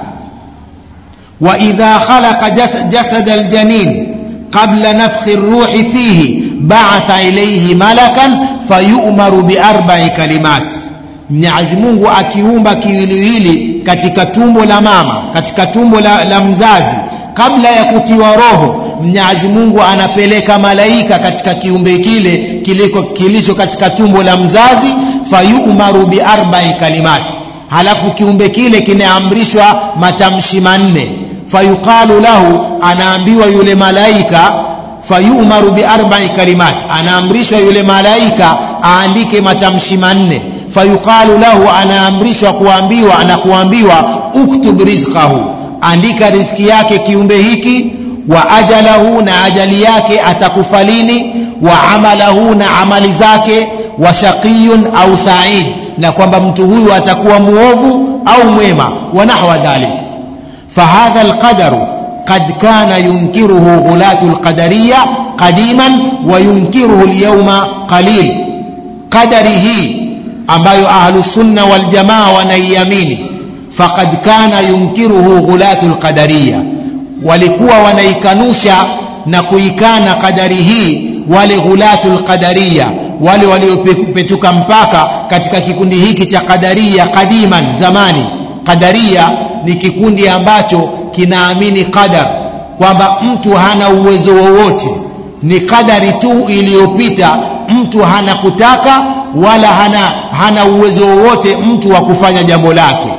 waidha khalaqa jasada aljanin qabla nafkhi ruhi fihi baatha ilaihi malakan fayumaru biarbai kalimat mwenyezi mungu akiumba kiwiliwili katika tumbo la mama katika tumbo la, la mzazi kabla ya kutiwa roho mwenyezi mungu anapeleka malaika katika kiumbe kile kiliko kilicho katika tumbo la mzazi fayumaru biarbai kalimati halafu kiumbe kile kinaamrishwa matamshi manne fayuqalu lahu anaambiwa yule malaika fayumaru biarbai kalimat anaamrishwa yule malaika aandike matamshi manne fayuqalu lahu anaamrishwa kuambiwa na kuambiwa uktub rizqahu andika riziki yake kiumbe hiki wa ajalahu na ajali yake atakufa lini wa amalahu na amali zake wa shaqiyun au said na kwamba mtu huyu atakuwa muovu au mwema wa nahwa dhalik fahadha alqadaru قد كان ينكره غلاة القدرية قديما وينكره اليوم قليل قدره ambayo ahlusunna waljamaa wanaiamini faqad kana yunkiruhu ghulatu lqadariya walikuwa wanaikanusha na kuikana qadari hii wale ghulatu lqadariya wale waliopetuka mpaka katika kikundi hiki cha qadaria qadiman zamani qadaria ni kikundi ambacho kinaamini qadar kwamba mtu hana uwezo wowote ni qadari tu iliyopita mtu hana kutaka wala hana, hana uwezo wowote mtu wa kufanya jambo lake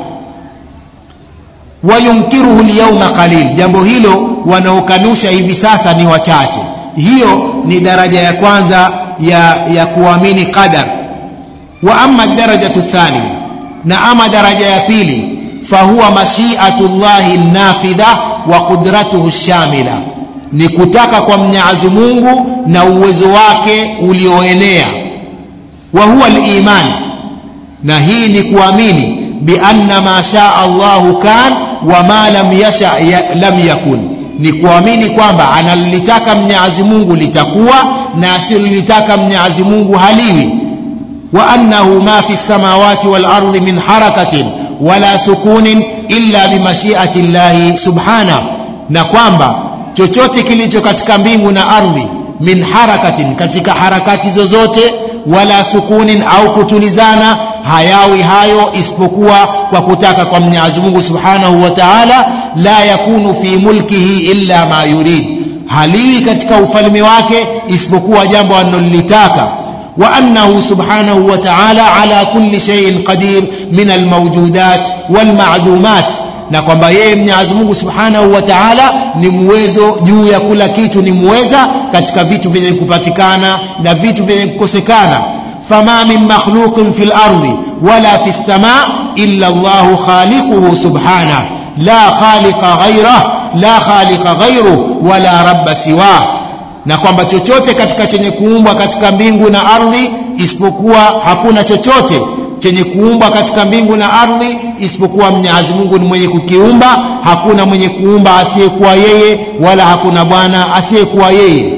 wayunkiruhu lyauma qalil jambo hilo wanaokanusha hivi sasa ni wachache hiyo ni daraja ya kwanza ya, ya kuamini qadar wa ama darajatu thania na ama daraja ya pili fahuwa mashiatu llahi nafidha wa qudratuhu shamila ni kutaka kwa mnyazi mungu na uwezo wake ulioenea wa huwa liman na hii ni kuamini bianna ma shaa allahu kan wa ma lam yasha ya, lam yakun ni kuamini kwamba analolitaka mnyazi mungu litakuwa na asilolitaka mnyazi mungu haliwi wa annahu ma fi lsamawati walardi min harakatin wala sukunin illa bimashiati llahi subhanah na kwamba chochote kilicho katika mbingu na ardhi min harakatin katika harakati zozote wala sukunin au kutulizana hayawi hayo isipokuwa kwa kutaka kwa mwenyezi mungu subhanahu wa taala la yakunu fi mulkihi illa ma yurid haliwi katika ufalme wake isipokuwa jambo analolitaka وأنه سبحانه وتعالى على كل شيء قدير من الموجودات والمعدومات na kwamba yeye Mwenyezi Mungu Subhanahu wa Ta'ala ni muwezo juu ya kila kitu ni muweza katika vitu vyenye kupatikana na vitu vyenye kukosekana fama min makhluqin fil ardi wala fis samaa illa Allahu khaliquhu subhanahu la khaliqa ghayrah la khaliqa ghayruhu wala rabba siwah na kwamba chochote katika chenye kuumbwa katika mbingu na ardhi isipokuwa hakuna chochote chenye kuumbwa katika mbingu na ardhi isipokuwa Mwenyezi Mungu ni mwenye kukiumba hakuna mwenye kuumba asiyekuwa yeye wala hakuna bwana asiyekuwa yeye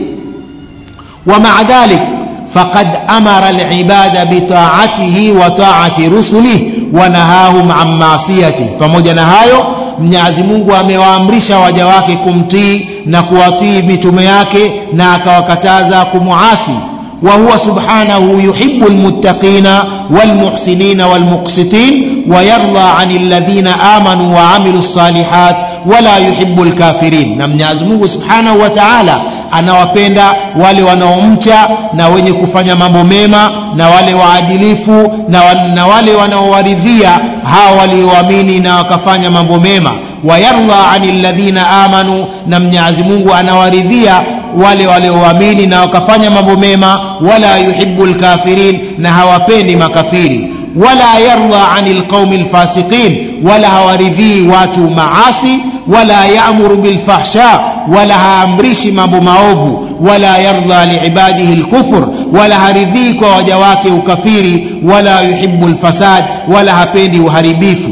wa ma'a dhalik faqad amara al-ibada bi ta'atihi wa ta'ati rusulihi wa nahahum an ma'siyati pamoja na hayo Mwenyezi Mungu amewaamrisha waja wake kumtii na kuwatii mitume yake na akawakataza kumuasi wa huwa subhanahu yuhibbu almuttaqina walmuhsinina walmuqsitin wa yarda anil ladhina amanu wa amilu salihat wala yuhibbu alkafirin na Mwenyezi Mungu subhanahu wa ta'ala anawapenda wale wanaomcha na wenye kufanya mambo mema na wale waadilifu na, na wale wanaowaridhia hao walioamini na wakafanya mambo mema wayardha anil ladhina amanu na Mwenyezi Mungu anawaridhia wale walioamini na wakafanya mambo mema wala yuhibbu lkafirin na hawapendi makafiri wala yardha anil qaumi lfasiqin wala hawaridhii watu maasi wala yaamuru bilfahsha wala haamrishi mambo maovu wala yardha liibadihi lkufur wala haridhii kwa waja wake ukafiri wala yuhibbu lfasad wala hapendi uharibifu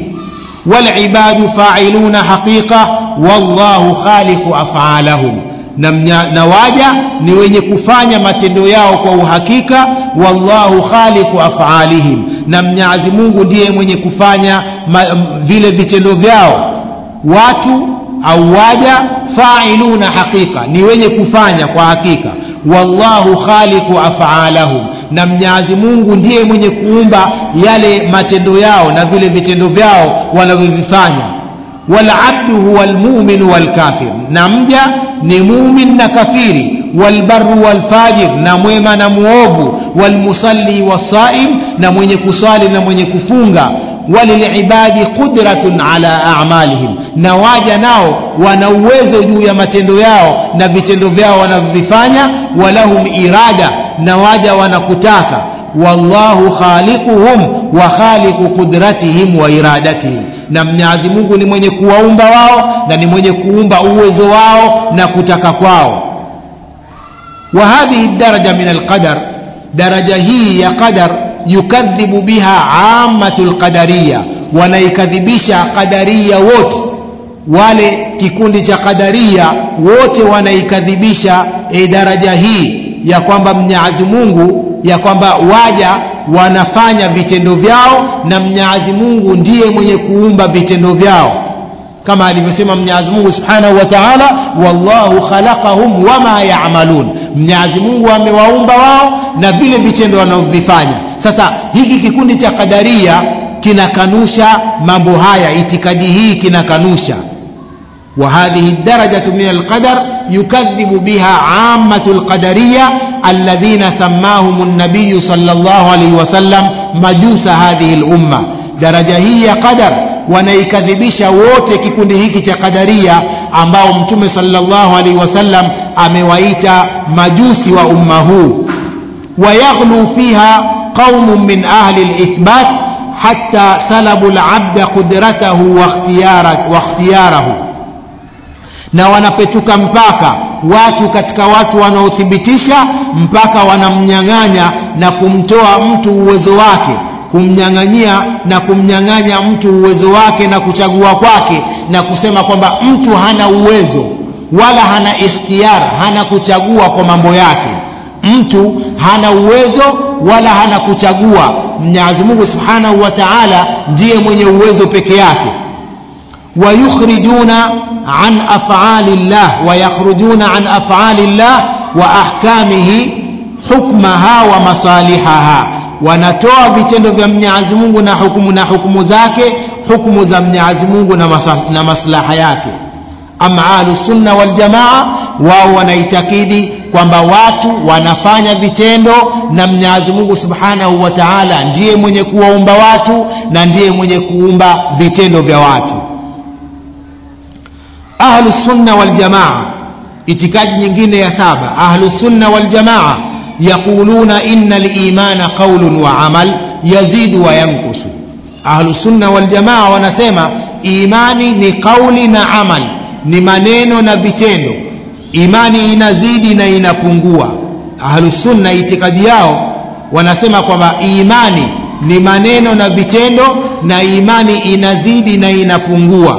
walibadu failuna haqiqa wallahu khaliqu afalahum na, na waja ni wenye kufanya matendo yao kwa uhakika wallahu khaliqu afalihim na mnyazi mungu ndiye mwenye kufanya ma, vile vitendo vyao watu au waja failuna haqiqa ni wenye kufanya kwa hakika wallahu khaliqu afalahum na mnyazi mungu ndiye mwenye kuumba yale matendo yao na vile vitendo vyao wanavyovifanya walabdu huwa lmuminu walkafir na mja ni mumin na kafiri walbaru walfajir na mwema na muovu walmusalli wasaim na mwenye kuswali na mwenye kufunga walilibadi qudratun ala amalihim na waja nao wana uwezo juu ya matendo yao na vitendo vyao wanavyovifanya walahum irada na waja wanakutaka wallahu khaliquhum wa khaliqu qudratihim wa iradatihim na Mwenyezi Mungu ni mwenye kuwaumba wao na ni mwenye kuumba uwezo wao na kutaka kwao wa hadhihi daraja min alqadar daraja hii ya qadar yukadhibu biha ammatul qadariya wanaikadhibisha qadariya wote wale kikundi cha qadaria wote wanaikadhibisha e daraja hii ya kwamba Mwenyezi Mungu ya kwamba waja wanafanya vitendo vyao na Mwenyezi Mungu ndiye mwenye kuumba vitendo vyao kama alivyosema Mwenyezi Mungu Subhanahu wa Ta'ala wallahu khalaqahum wama ya'malun Mwenyezi Mungu amewaumba wao na vile vitendo wanavyofanya sasa hiki kikundi cha kadaria kinakanusha mambo haya itikadi hii kinakanusha وهذه الدرجة من القدر يكذب بها عامة القدرية الذين سماهم النبي صلى الله عليه وسلم مجوس هذه الأمة درجة هي قدر wanaikadhibisha wote kikundi hiki cha kadaria ambao mtume sallallahu alaihi wasallam amewaita majusi wa umma huu wayaghlu fiha qaumun min ahli lithbat hatta salabu labda qudratahu wa ikhtiyarahu na wanapetuka mpaka watu katika watu wanaothibitisha mpaka wanamnyang'anya na kumtoa mtu uwezo wake kumnyang'anyia na kumnyang'anya mtu uwezo wake na kuchagua kwake na kusema kwamba mtu hana uwezo wala hana ikhtiyara hana kuchagua kwa mambo yake mtu hana uwezo wala hana kuchagua Mwenyezi Mungu Subhanahu wa Ta'ala ndiye mwenye uwezo peke yake ويخرجون عن أفعال الله ويخرجون عن أفعال الله وأحكامه حكمها ومصالحها wanatoa vitendo vya Mwenyezi Mungu na hukumu na hukumu zake hukumu za Mwenyezi Mungu na, na maslaha yake ama ahlus sunna wal jamaa wao wanaitakidi kwamba watu wanafanya vitendo na Mwenyezi Mungu Subhanahu wa Ta'ala ndiye mwenye kuwaumba watu na ndiye mwenye kuumba vitendo vya watu ahlu sunna waljamaa itikadi nyingine ya saba ahlu sunna waljamaa yaquluna inna limana qaulun wa amal yazidu wa yankusu ahlu sunna waljamaa wanasema imani ni qauli na amal ni maneno na vitendo imani inazidi na inapungua ahlu sunna itikadi yao wanasema kwamba imani ni maneno na vitendo na imani inazidi na inapungua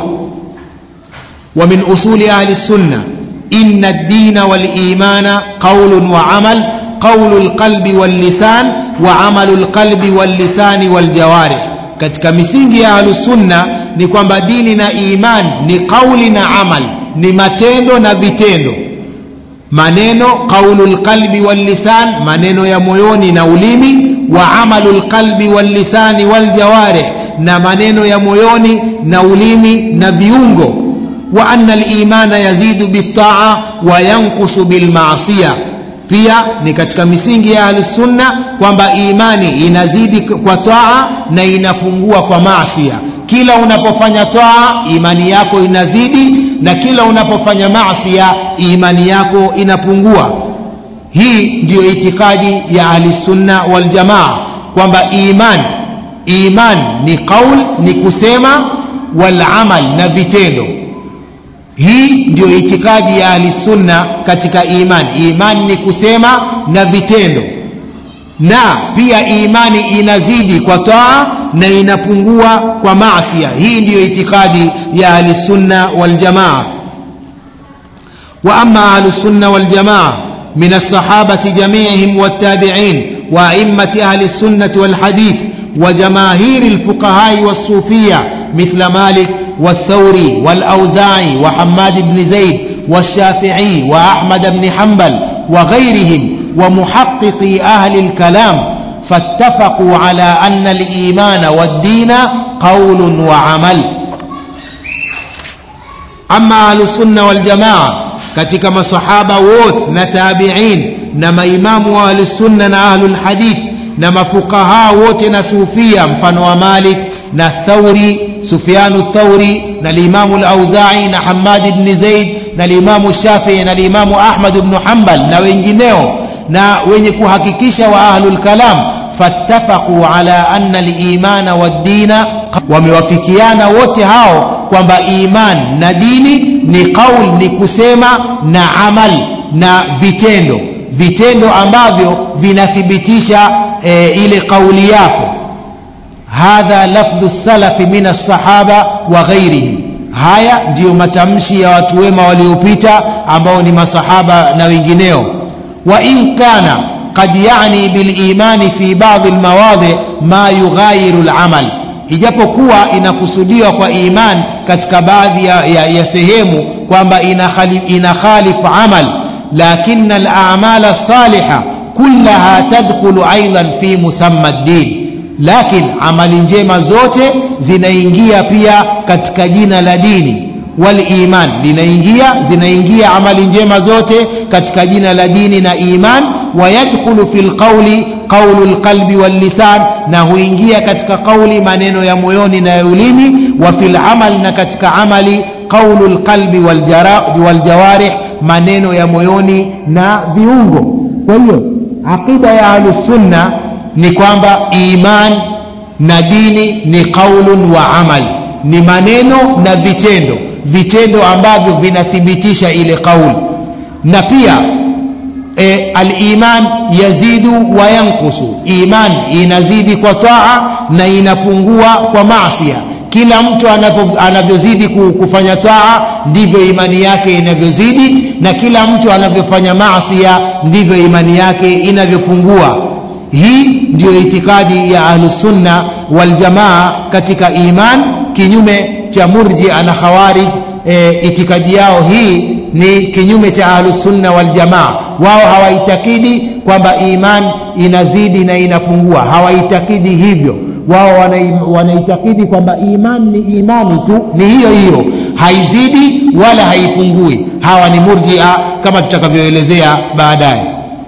wa min usuli ahli sunna inna ad-dina wal imana qawlun wa amal qawlu al-qalbi wal lisan wa amalu al-qalbi wal lisani wal jawarih katika misingi ya ahli sunna ni kwamba dini na iman ni kauli na amal ni matendo na vitendo maneno qaulu lqalbi wallisan maneno ya moyoni na ulimi wa amalu lqalbi wallisani waljawarih na maneno ya moyoni na ulimi na viungo wa anna limana yazidu bitaa wa yankusu bilmaasiya pia ni katika misingi ya ahlusunna kwamba imani inazidi kwa taa na inapungua kwa maasia kila unapofanya taa imani yako inazidi na kila unapofanya maasia imani yako inapungua hii ndiyo itikadi ya ahlisunna waljamaa kwamba iman iman ni qaul ni kusema walamal na vitendo hii ndio itikadi ya ahlisunna katika iman iman ni kusema na vitendo na pia imani inazidi kwa taa na inapungua kwa maasia hii ndiyo itikadi ya ahlisunna waljamaa wa ama ahlusunna waljamaa min alsahabati jamiihim والتابعين وأئمة أهل السنة والحديث وجماهير الفقهاء والصوفية مثل مالك والثوري والأوزاعي وحماد بن زيد والشافعي وأحمد بن حنبل وغيرهم ومحققي أهل الكلام فاتفقوا على أن الإيمان والدين قول وعمل أما أهل السنة والجماعة katika masahaba wote na tabiin na maimamu wa ahlusunna na ahlulhadith na mafukaha wote na sufia mfano wa malik na thauri sufyanu thauri na limamu lauzai na hamadi bni zaid na limamu shafii na limamu ahmad bnu hambal na wengineo na wenye kuhakikisha wa ahlulkalam fattafaquu ala anna limana waddina wamewafikiana wote hao kwamba iman na dini ni qaul ni kusema na amal na vitendo vitendo ambavyo vinathibitisha e, ile kauli yako hadha lafdhu salafi min alsahaba wa ghairihim haya ndiyo matamshi ya watu wema waliopita ambao ni masahaba na wengineo wa in kana qad yani bilimani fi badi lmawadhi ma yughayiru lamal ijapokuwa inakusudiwa kwa iman katika baadhi ya, ya, ya sehemu kwamba inakhalifu amal lakin al-a'mal as-salihah kullaha tadkhulu aidan fi musamma ad-din lakin amali njema zote zinaingia pia katika jina la dini wal iman linaingia zinaingia amali njema zote katika jina la dini na iman wayadkhulu fil qawli qawlu lqalbi wallisan na huingia katika qauli maneno ya moyoni na ya ulimi wa fil amal na katika amali qawlu lqalbi waljawarih maneno ya moyoni na viungo kwa hiyo aqida ya ahlusunna ni kwamba iman na dini ni qaulun wa amal ni maneno na vitendo vitendo ambavyo vinathibitisha ile qauli na pia e, aliman yazidu wa yankusu iman inazidi kwa taa na inapungua kwa maasia kila mtu anavyozidi kufanya taa ndivyo imani yake inavyozidi na kila mtu anavyofanya maasia ndivyo imani yake inavyopungua hii ndiyo itikadi ya ahlusunna waljamaa katika iman kinyume cha murjia na khawarij e, itikadi yao hii ni kinyume cha ahlusunna waljamaa wao hawaitakidi kwamba iman inazidi na inapungua hawaitakidi hivyo wao wanaitakidi kwamba iman ni imani tu ni hiyo hiyo haizidi wala haipungui hawa ni murjia kama tutakavyoelezea baadaye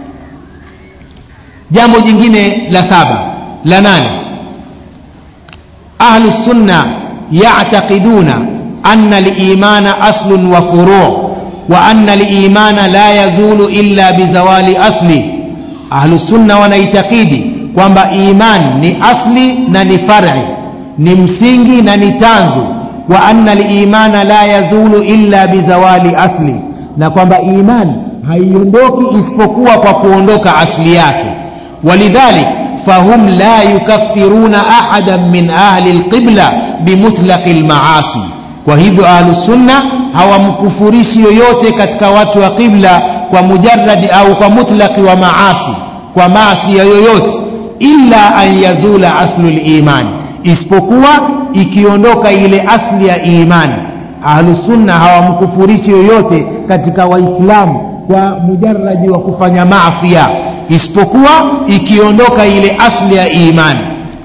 jambo jingine la saba la nane ahlu sunna yactaqiduna anna limana aslun wa furu wa anna limana la yazulu illa bizawali asli ahlusunna wanaitakidi kwamba iman ni asli na ni fari ni msingi na ni tanzu wa anna limana la yazulu illa bizawali asli na kwamba iman haiondoki isipokuwa kwa kuondoka asli yake walidhalik fahum la yukaffiruna ahadan min ahli lqibla bimutlaqi lmaasi kwa hivyo ahlusunna hawamkufurishi yoyote katika watu wa qibla kwa mujaradi au kwa mutlaqi wa maasi kwa maasi ya yoyote illa an yazula aslu limani isipokuwa ikiondoka ile asli ya imani ahlusunna hawamkufurishi yoyote katika waislamu kwa mujaradi wa kufanya maafia isipokuwa ikiondoka ile asli ya imani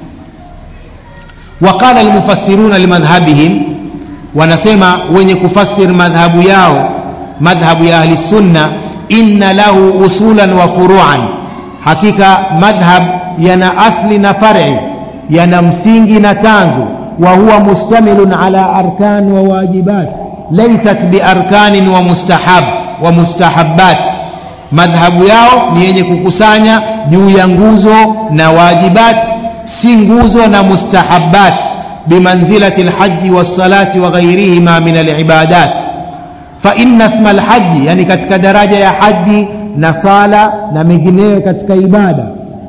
وقال المفسرون لمذهبهم wanasema wenye kufasir madhhabu yao madhhabu ya ahli sunna inna lahu usulan wa furuan hakika madhhab yana asli na fari yana msingi na tanzu wa huwa mustamilun ala arkan wa wajibat laysat biarkanin wa mustahab wa mustahabbat madhhabu yao ni yenye kukusanya juu ya nguzo na wajibat si nguzo na mustahabbat bimanzilati lhaji wassalati wa ghairihima min alibadat faina sma lhaji yani katika daraja ya haji na sala na mengineyo katika ibada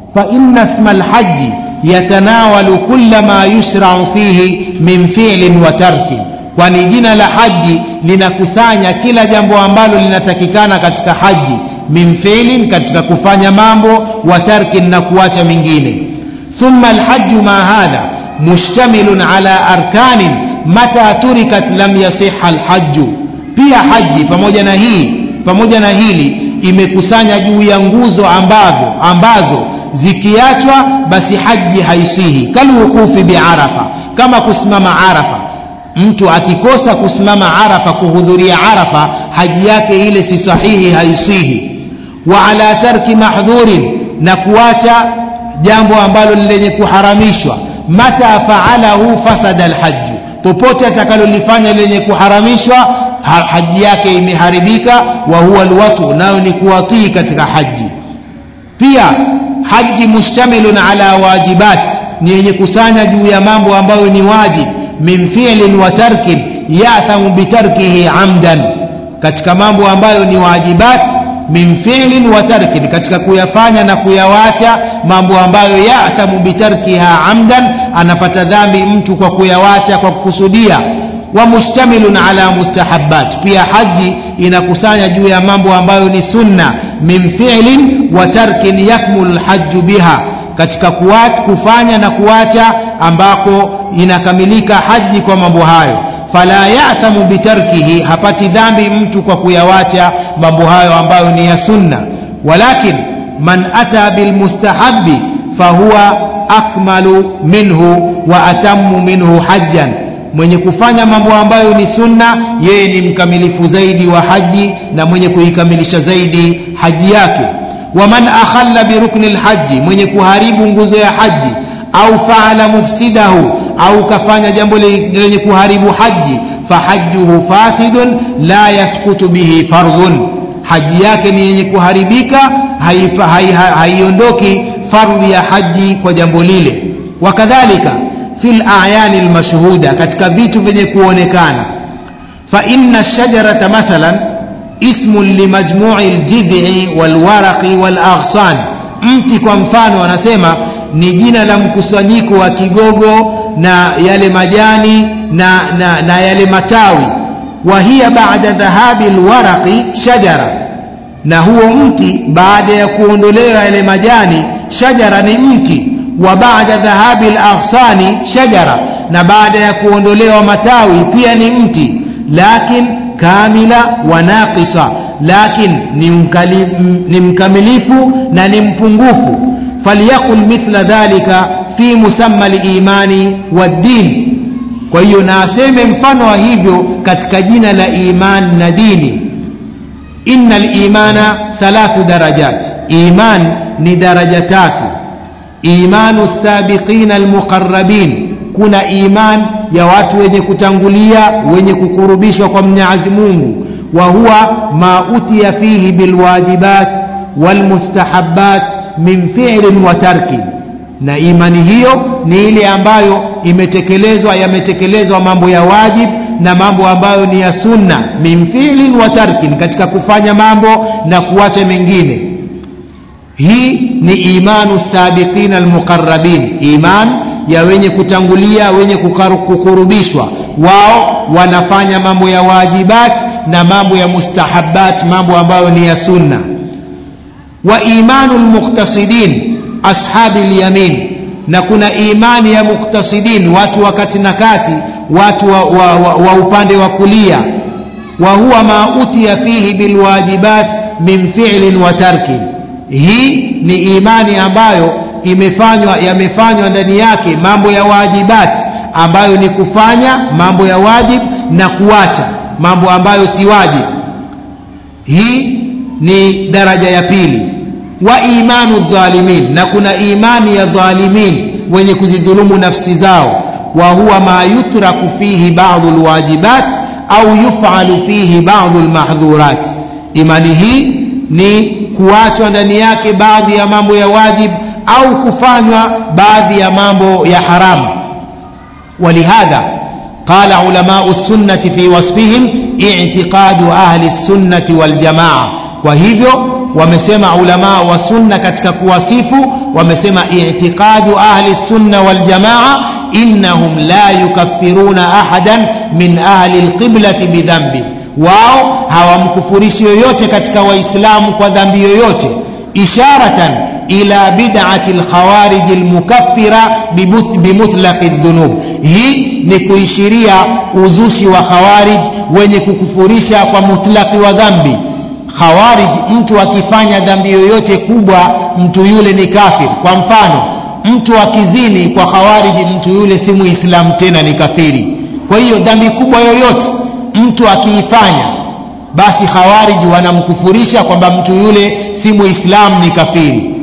faina sma lhaji yatanawalu kula ma yushrau fihi min filin wa tarkin kwani jina la haji linakusanya kila jambo ambalo linatakikana katika haji min filin katika kufanya mambo wa tarkin na kuacha mengine ثم الحج ما هذا مشتمل على أركان متى تركت لم يصح الحج pia haji pamoja na hii pamoja na hili imekusanya juu ya nguzo ambazo ambazo zikiachwa basi haji haisihi kalwukufi biarafa kama kusimama arafa mtu akikosa kusimama arafa kuhudhuria arafa haji yake ile si sahihi haisihi wa ala tarki mahdhurin na kuacha jambo ambalo lenye kuharamishwa mata faalahu fasada alhaju popote atakalolifanya lenye kuharamishwa ha, haji yake imeharibika wa huwa alwatu nayo ni kuwatii katika haji pia haji mustamilun ala wajibat ni yenye kusanya juu ya mambo ambayo ni wajib min fi'lin wa tarkin yathamu bitarkihi amdan katika mambo ambayo ni wajibat min fi'lin wa tarkin katika kuyafanya na kuyawacha mambo ambayo yathamu bitarkiha amdan anapata dhambi mtu kwa kuyawacha kwa kukusudia wa mustamilun ala mustahabbat pia haji inakusanya juu ya mambo ambayo ni sunna min fi'lin wa tarkin yakmulu lhaju biha katika kuwat, kufanya na kuacha ambako inakamilika haji kwa mambo hayo fala yathamu bitarkihi hapati dhambi mtu kwa kuyawacha mambo hayo ambayo ni ya sunna walakin man ata bilmustahabi fahuwa akmalu minhu wa atamu minhu hajjan mwenye kufanya mambo ambayo ni sunna yeye ni mkamilifu zaidi wa haji na mwenye kuikamilisha zaidi haji yake waman akhalla birukni lhaji mwenye kuharibu nguzo ya haji au faala mufsidahu au kafanya jambo lenye kuharibu haji fahajjuhu fasidun la yaskutu bihi fardhun haji yake ni yenye kuharibika haiondoki hai, hai fardhi ya haji kwa jambo lile wakadhalika fi layani lmashhuda katika vitu vyenye kuonekana faina shajarata mathalan ismun limajmui ljidhi walwaraqi walaghsan mti kwa mfano anasema ni jina la mkusanyiko wa kigogo na yale majani na, na, na yale matawi wa hiya baada dhahabi lwaraqi shajara na huo mti baada ya kuondolewa yale majani shajara ni mti wa baada dhahabi laghsani shajara na baada ya kuondolewa matawi pia ni mti lakin kamila wa naqisa lakin ni, mkali, ni mkamilifu na ni mpungufu falyakul mithla dhalika fi musamma limani waddin kwa hiyo na aseme mfano wa hivyo katika jina la iman na dini inna limana thalathu darajat iman ni daraja tatu imanu sabiqina almuqarrabin kuna iman ya watu wenye kutangulia wenye kukurubishwa kwa mwenyezi mungu wa huwa ma utiya fihi bilwajibat walmustahabat min fi'lin wa tarkin na imani hiyo ni ile ambayo imetekelezwa yametekelezwa mambo ya wajib na mambo ambayo ni ya sunna min fi'lin wa tarkin katika kufanya mambo na kuacha mengine hii ni imanu sabiqina almuqarrabin iman ya wenye kutangulia wenye kukurubishwa wao wanafanya mambo ya wajibat na mambo ya mustahabat mambo ambayo ni ya sunna wa imanu almuqtasidin ashabi alyamin na kuna imani ya muktasidin watu wa kati na kati watu wa, wa, wa, wa upande wa kulia wa huwa ma utiya fihi bilwajibat min fi'lin wa tarkin hii ni imani ambayo imefanywa yamefanywa ndani yake mambo ya wajibat ambayo ni kufanya mambo ya wajib na kuacha mambo ambayo si wajib hii ni daraja ya pili wa imanu dhalimin na kuna imani ya dhalimin wenye kuzidhulumu nafsi zao wa huwa ma yutraku fihi ba'dhu alwajibat au yufalu fihi ba'dhu almahdhurat imani hii ni kuachwa ndani yake baadhi ya mambo ya wajib au kufanywa baadhi ya mambo ya haramu ولهذا قال علماء السنة في وصفهم اعتقاد أهل السنة والجماعة وهذا wamesema ulama wa sunna katika kuwasifu wamesema i'tiqadu ahli sunna wal jamaa innahum la yukaffiruna ahadan min ahli alqiblati bidhambi wao hawamkufurishi yoyote katika waislamu kwa dhambi yoyote isharatan ila bid'ati alkhawarij almukaffira bimutlaqi dhunub hii ni kuishiria uzushi wa khawarij wenye kukufurisha kwa mutlaqi wa dhambi khawarij mtu akifanya dhambi yoyote kubwa mtu yule ni kafir kwa mfano mtu akizini kwa khawarij mtu yule si muislamu tena ni kafiri kwa hiyo dhambi kubwa yoyote mtu akiifanya basi khawarij wanamkufurisha kwamba mtu yule si muislamu ni kafiri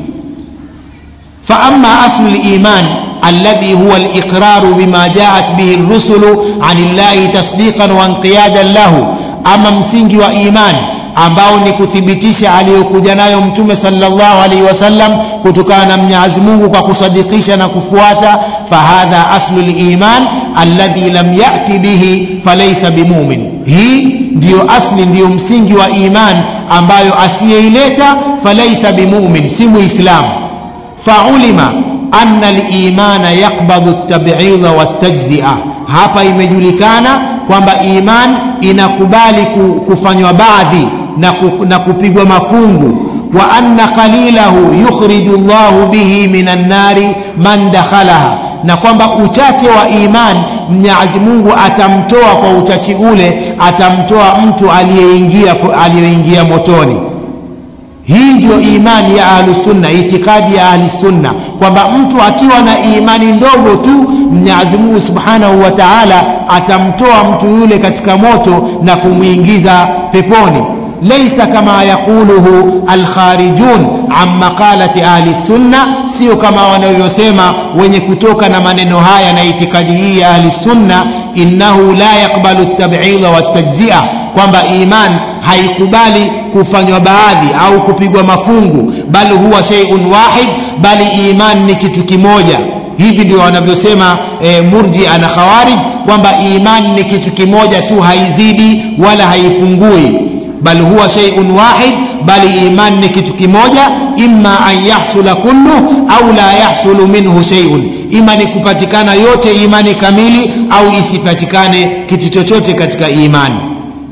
fa amma aslu liman الذي هو الإقرار بما جاءت به الرسل عن الله تصديقا وانقيادا له أما مسنج وإيمان ambao ni kuthibitisha aliyokuja nayo mtume sallallahu alaihi wasallam kutokana na Mwenyezi Mungu kwa kusadikisha na kufuata fahadha aslu liman alladhi lam yati bihi falaysa bimumin hii ndiyo asli ndiyo msingi wa iman ambayo asiyeileta falaysa bimumin si muislam faulima anna al-imana yaqbadhu at-tab'idha wat-tajzi'a hapa imejulikana kwamba iman inakubali kufanywa baadhi na, ku, na kupigwa mafungu wa anna qalilahu yukhriju Allahu bihi minan nari man dakhalaha na kwamba uchache wa iman Mwenyezi Mungu atamtoa kwa uchache ule atamtoa mtu aliyeingia aliyeingia motoni hii ndio imani ya ahlusunna itikadi ya ahlusunna kwamba mtu akiwa na imani ndogo tu Mwenyezi Mungu Subhanahu wa Ta'ala atamtoa mtu yule katika moto na kumwingiza peponi laysa kama yaquluhu alkharijun an maqalati ahli sunna sio kama wanavyosema wenye kutoka na maneno haya na itikadi hii ya ahli sunna innahu la yaqbalu at-tab'idha wat-tajzi'a kwamba iman haikubali kufanywa baadhi au kupigwa mafungu bali huwa shay'un wahid bali iman ni kitu kimoja hivi ndio wanavyosema e, murjia na khawarij kwamba iman ni kitu kimoja tu haizidi wala haipungui bal huwa shay'un wahid bali iman ni kitu kimoja imma an yahsula kullu au la yahsulu minhu shay'un ima ni kupatikana yote imani kamili au isipatikane kitu chochote katika imani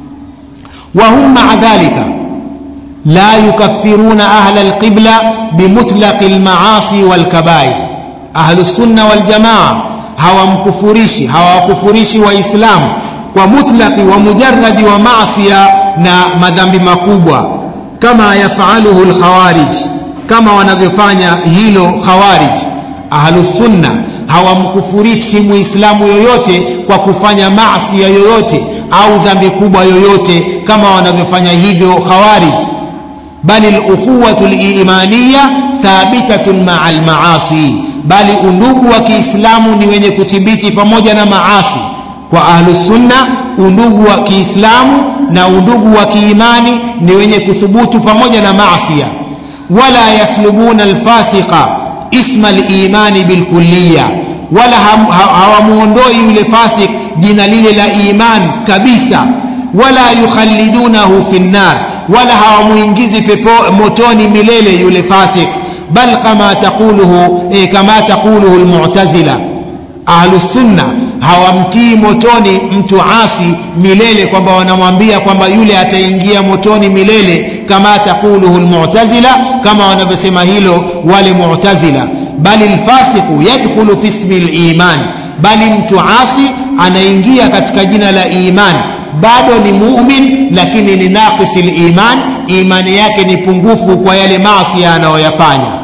وهم مع ذلك لا يكفرون أهل القبلة بمطلق المعاصي والكبائر أهل السنة والجماعة هوا مكفريشي هوا كفريشي وإسلام ومطلق ومجرد ومعصية na madhambi makubwa kama yafaluhu lkhawarij kama wanavyofanya hilo khawarij ahlusunna hawamkufurishi muislamu yoyote kwa kufanya masia yoyote au dhambi kubwa yoyote kama wanavyofanya hivyo khawarij bali al-ukhuwatu al-imaniyya thabitatun ma'a al-ma'asi bali undugu wa kiislamu ni wenye kuthibiti pamoja na maasi kwa ahlusunna undugu wa kiislamu na undugu wa kiimani ni wenye kuthubutu pamoja na maasia wala yaslubuna alfasiqa isma limani bilkulliya wala hawamuondoi yule fasik jina lile la iman kabisa wala yukhallidunahu fi nnar wala hawamuingizi pepo motoni milele yule fasik bal kama taquluhu eh, kama taquluhu almu'tazila ahlus sunna hawamtii motoni mtu asi milele kwamba wanamwambia kwamba yule ataingia motoni milele kama taquluhu almu'tazila kama wanavyosema hilo wale mu'tazila bali alfasiqu yadkhulu fi ismi aliman bali mtu asi anaingia katika jina la iman bado ni mumin lakini ni naqisi liman imani yake ni pungufu kwa yale maasi anayoyafanya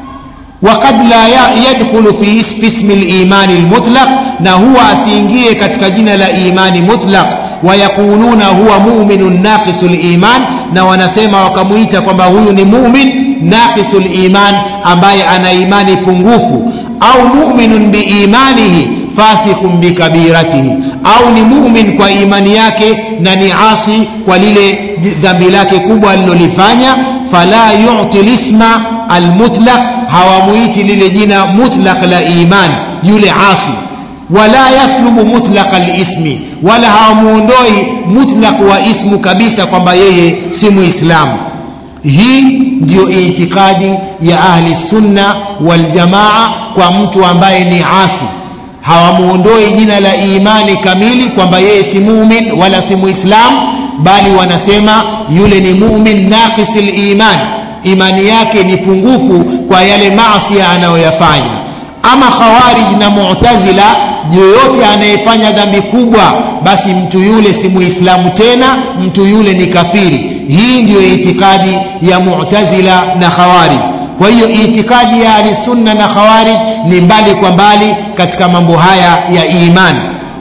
وقد لا يدخل في اسم الإيمان المطلق نهو أسينجيه katika jina la imani mutlaq ويقولون هو مؤمن ناقص الإيمان na wanasema wakamuita kwamba huyu ni mumin naqisul iman ambaye ana imani pungufu au muminun biimanihi fasikun bikabiratihi au ni mumin kwa imani yake na ni asi kwa lile dhambi lake kubwa alilolifanya fala yuti lisma almutlaq hawamuiti lile jina mutlaq la iman yule asi wala yaslubu mutlaq alismi wala hawamuondoi mutlaq wa ismu kabisa kwamba yeye si muislamu hii ndiyo itikadi ya ahli sunna waljamaa kwa mtu ambaye ni asi hawamuondoi jina la imani kamili kwamba yeye si mumin wala si muislam bali wanasema yule ni mumin naqisil iman imani yake ni pungufu kwa yale maasi anayoyafanya ama khawarij na mu'tazila yoyote anayefanya dhambi kubwa basi mtu yule si muislamu tena mtu yule ni kafiri hii ndiyo itikadi ya mu'tazila na khawarij kwa hiyo itikadi ya ahlisunna na khawarij ni mbali kwa mbali katika mambo haya ya imani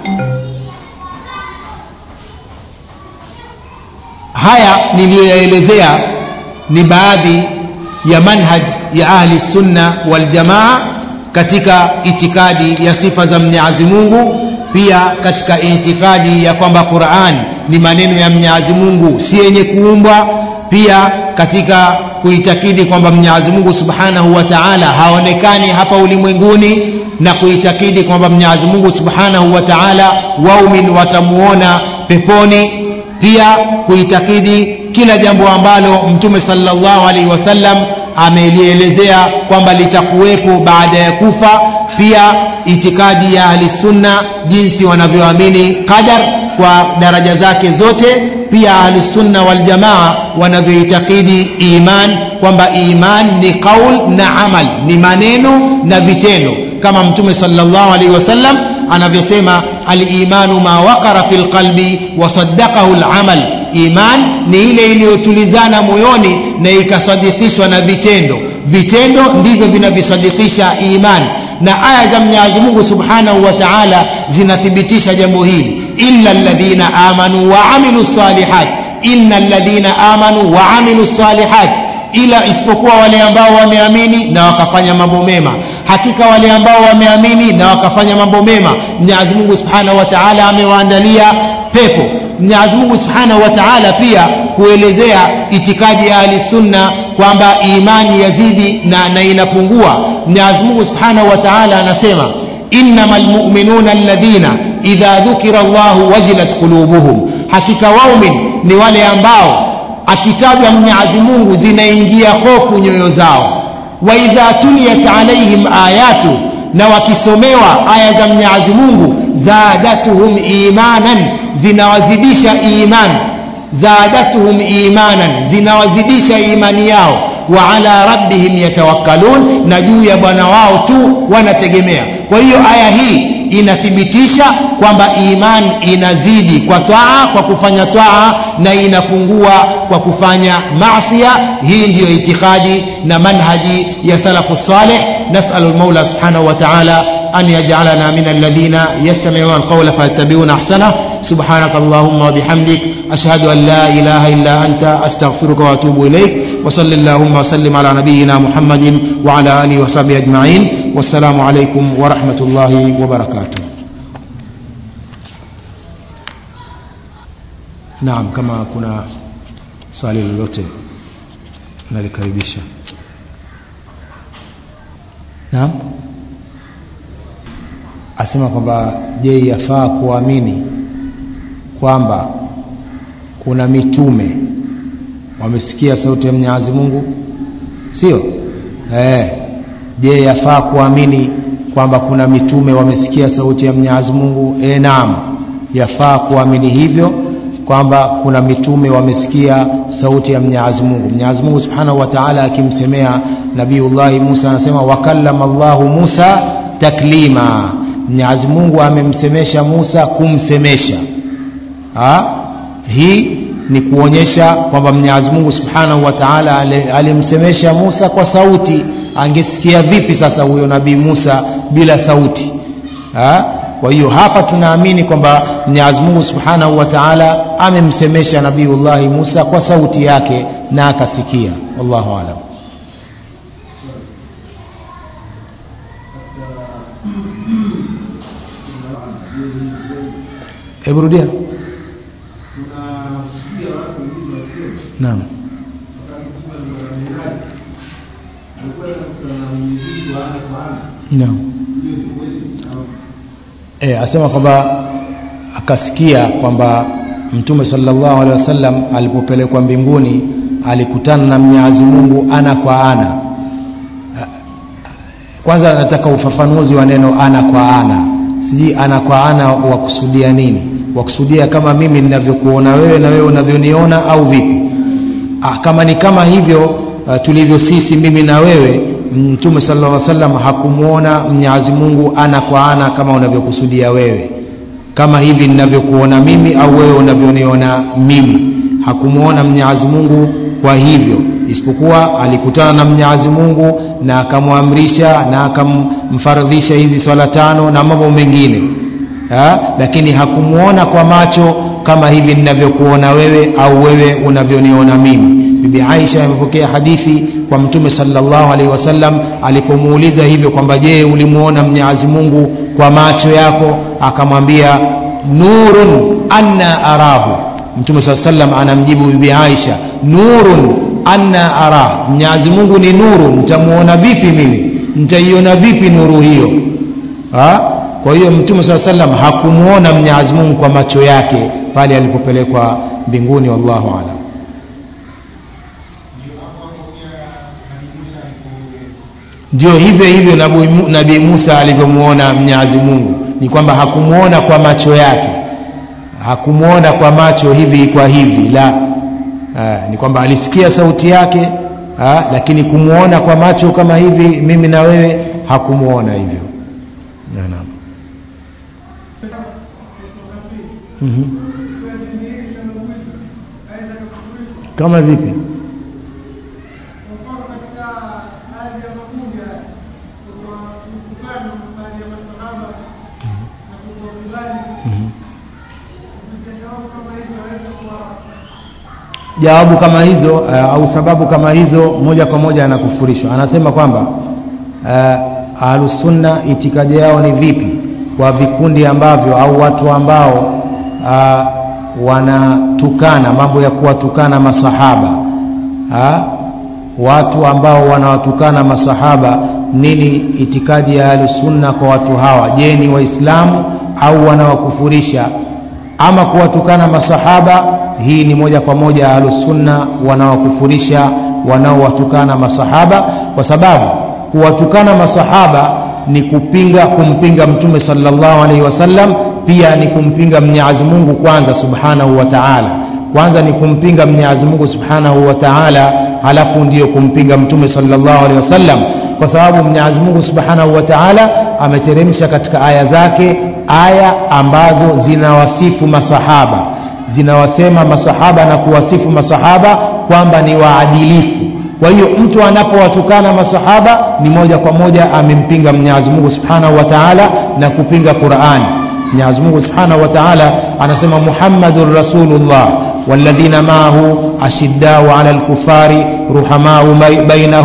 haya niliyoyaelezea ni baadhi ya manhaj ya ahli sunna wal jamaa katika itikadi ya sifa za Mwenyezi Mungu pia katika itikadi ya kwamba Qur'an ni maneno ya Mwenyezi Mungu si yenye kuumbwa pia katika kuitakidi kwamba Mwenyezi Mungu Subhanahu wa Ta'ala haonekani hapa ulimwenguni na kuitakidi kwamba Mwenyezi Mungu Subhanahu wa Ta'ala waumin watamuona peponi pia kuitakidi kila jambo ambalo Mtume sallallahu alaihi wasallam amelielezea kwamba litakuwepo baada ya kufa pia itikadi ya ahli sunna jinsi wanavyoamini qadar kwa daraja zake zote pia ahli sunna wal jamaa wanavyoitakidi iman kwamba iman ni qaul na amal ni maneno na vitendo kama mtume sallallahu alaihi wasallam anavyosema al-imanu ma waqara fil qalbi wa saddaqahu al-amal iman ni ile iliyotulizana moyoni na ikasadikishwa na vitendo vitendo ndivyo vinavyosadikisha iman na aya za Mwenyezi Mungu Subhanahu wa Ta'ala zinathibitisha jambo hili illa alladhina amanu wa amilu salihat inna alladhina amanu wa amilu salihat ila isipokuwa wale ambao wameamini na wakafanya mambo mema hakika wale ambao wameamini na wakafanya mambo mema Mwenyezi Mungu Subhanahu wa Ta'ala amewaandalia pepo Mwenyezi Mungu Subhanahu wa Ta'ala pia kuelezea itikadi ya ahli sunna kwamba imani yazidi na, na inapungua Mwenyezi Mungu Subhanahu wa Ta'ala anasema innamal mu'minuna alladhina idha dhukira Allahu wajilat qulubuhum hakika waumin ni wale ambao akitajwa Mwenyezi Mungu zinaingia hofu nyoyo zao wa idha tuliyat alaihim ayatu na wakisomewa aya za Mwenyezi Mungu zadatuhum imanan zinawazidisha iman zadatuhum imanan zinawazidisha imani yao wa ala rabbihim yatawakkalun na juu ya bwana wao tu wanategemea kwa hiyo aya hii inathibitisha kwamba iman inazidi kwa taa kwa kufanya taa na inapungua kwa kufanya maasiya hii ndiyo itikadi na manhaji ya salafu salih nasalu lmaula subhanahu wa taala أن يجعلنا من الذين يستمعون القول فيتبعون أحسنه سبحانك اللهم وبحمدك أشهد أن لا إله إلا أنت أستغفرك وأتوب إليك وصل اللهم وسلم على نبينا محمد وعلى آله وصحبه أجمعين wassalamu alaikum warahmatullahi wabarakatuh naam kama kuna swali lolote nalikaribisha naam asema kwamba je yafaa kuamini kwamba kuna mitume wamesikia sauti ya mwenyezi mungu sio eh, je yafaa kuamini kwamba kuna mitume wamesikia sauti ya mwenyezi mungu e, naam yafaa kuamini hivyo kwamba kuna mitume wamesikia sauti ya mwenyezi mungu mwenyezi mungu subhanahu wa taala akimsemea nabiullahi musa anasema wakallama llahu musa taklima mwenyezi mungu amemsemesha musa kumsemesha ha? hii ni kuonyesha kwamba mwenyezi mungu subhanahu wa taala alimsemesha musa kwa sauti angesikia vipi sasa huyo nabii musa bila sauti ha? kwa hiyo hapa tunaamini kwamba mwenyezi mungu subhanahu wa taala amemsemesha nabiullahi musa kwa sauti yake na akasikia wallahu alam hebu rudia naam naam e, asema kwamba akasikia kwamba mtume sallallahu alaihi wasallam alipopelekwa mbinguni alikutana na mwenyezi mungu ana kwa ana kwanza nataka ufafanuzi wa neno ana kwa ana sijui ana kwa ana wakusudia nini wakusudia kama mimi ninavyokuona wewe na wewe unavyoniona au vipi ah, kama ni kama hivyo uh, tulivyo sisi mimi na wewe mtume sallallahu alaihi wasallam hakumwona mwenyezi mungu ana kwa ana kama unavyokusudia wewe kama hivi ninavyokuona mimi au wewe unavyoniona mimi hakumwona mwenyezi mungu kwa hivyo isipokuwa alikutana na mwenyezi mungu na akamwamrisha na akamfaradhisha hizi swala tano na mambo mengine ha? lakini hakumwona kwa macho kama hivi ninavyokuona wewe au wewe unavyoniona mimi bibi aisha amepokea hadithi kwa mtume salllahu alaihi wasallam alipomuuliza hivyo kwamba je ulimwona mwenyezi mungu kwa macho yako akamwambia nurun anna arahu mtume saa salam anamjibu bibi aisha nurun anna ara mwenyezi mungu ni nuru nitamuona vipi mimi nitaiona vipi nuru hiyo ha? kwa hiyo mtume saa salam hakumwona mwenyezi mungu kwa macho yake pale alipopelekwa mbinguni wallahu alam ndio hivyo hivyo nabii musa alivyomwona mwenyezi mungu ni kwamba hakumwona kwa macho yake hakumwona kwa macho hivi kwa hivi la ha, ni kwamba alisikia sauti yake ha, lakini kumwona kwa macho kama hivi mimi na wewe hakumwona hivyo naam mm-hmm. kama vipi jawabu kama hizo uh, au sababu kama hizo moja kwa moja anakufurishwa anasema kwamba uh, ahlusunna itikadi yao ni vipi kwa vikundi ambavyo au watu ambao uh, wanatukana mambo ya kuwatukana masahaba ha? watu ambao wanawatukana masahaba nini itikadi ya ahlusunna kwa watu hawa je ni waislamu au wanawakufurisha ama kuwatukana masahaba hii ni moja kwa moja ahlusunna wanawakufurisha wanaowatukana masahaba kwa sababu kuwatukana masahaba ni kupinga kumpinga mtume sallallahu alaihi wasallam pia ni kumpinga mwenyezi mungu kwanza subhanahu wa taala kwanza ni kumpinga mwenyezi mungu subhanahu wa taala halafu ndiyo kumpinga mtume sallallahu alaihi wasallam kwa sababu mwenyezi mungu subhanahu wa taala ameteremsha katika aya zake aya ambazo zinawasifu masahaba zinawasema masahaba na kuwasifu masahaba kwamba ni waadilifu kwa hiyo mtu anapowatukana masahaba ni moja kwa moja amempinga mwenyezi mungu subhanahu wa taala na kupinga qurani mwenyezi mungu subhanahu wa taala anasema muhammadun rasulullah والذين معه أشداء على الكفار رحماء بينهم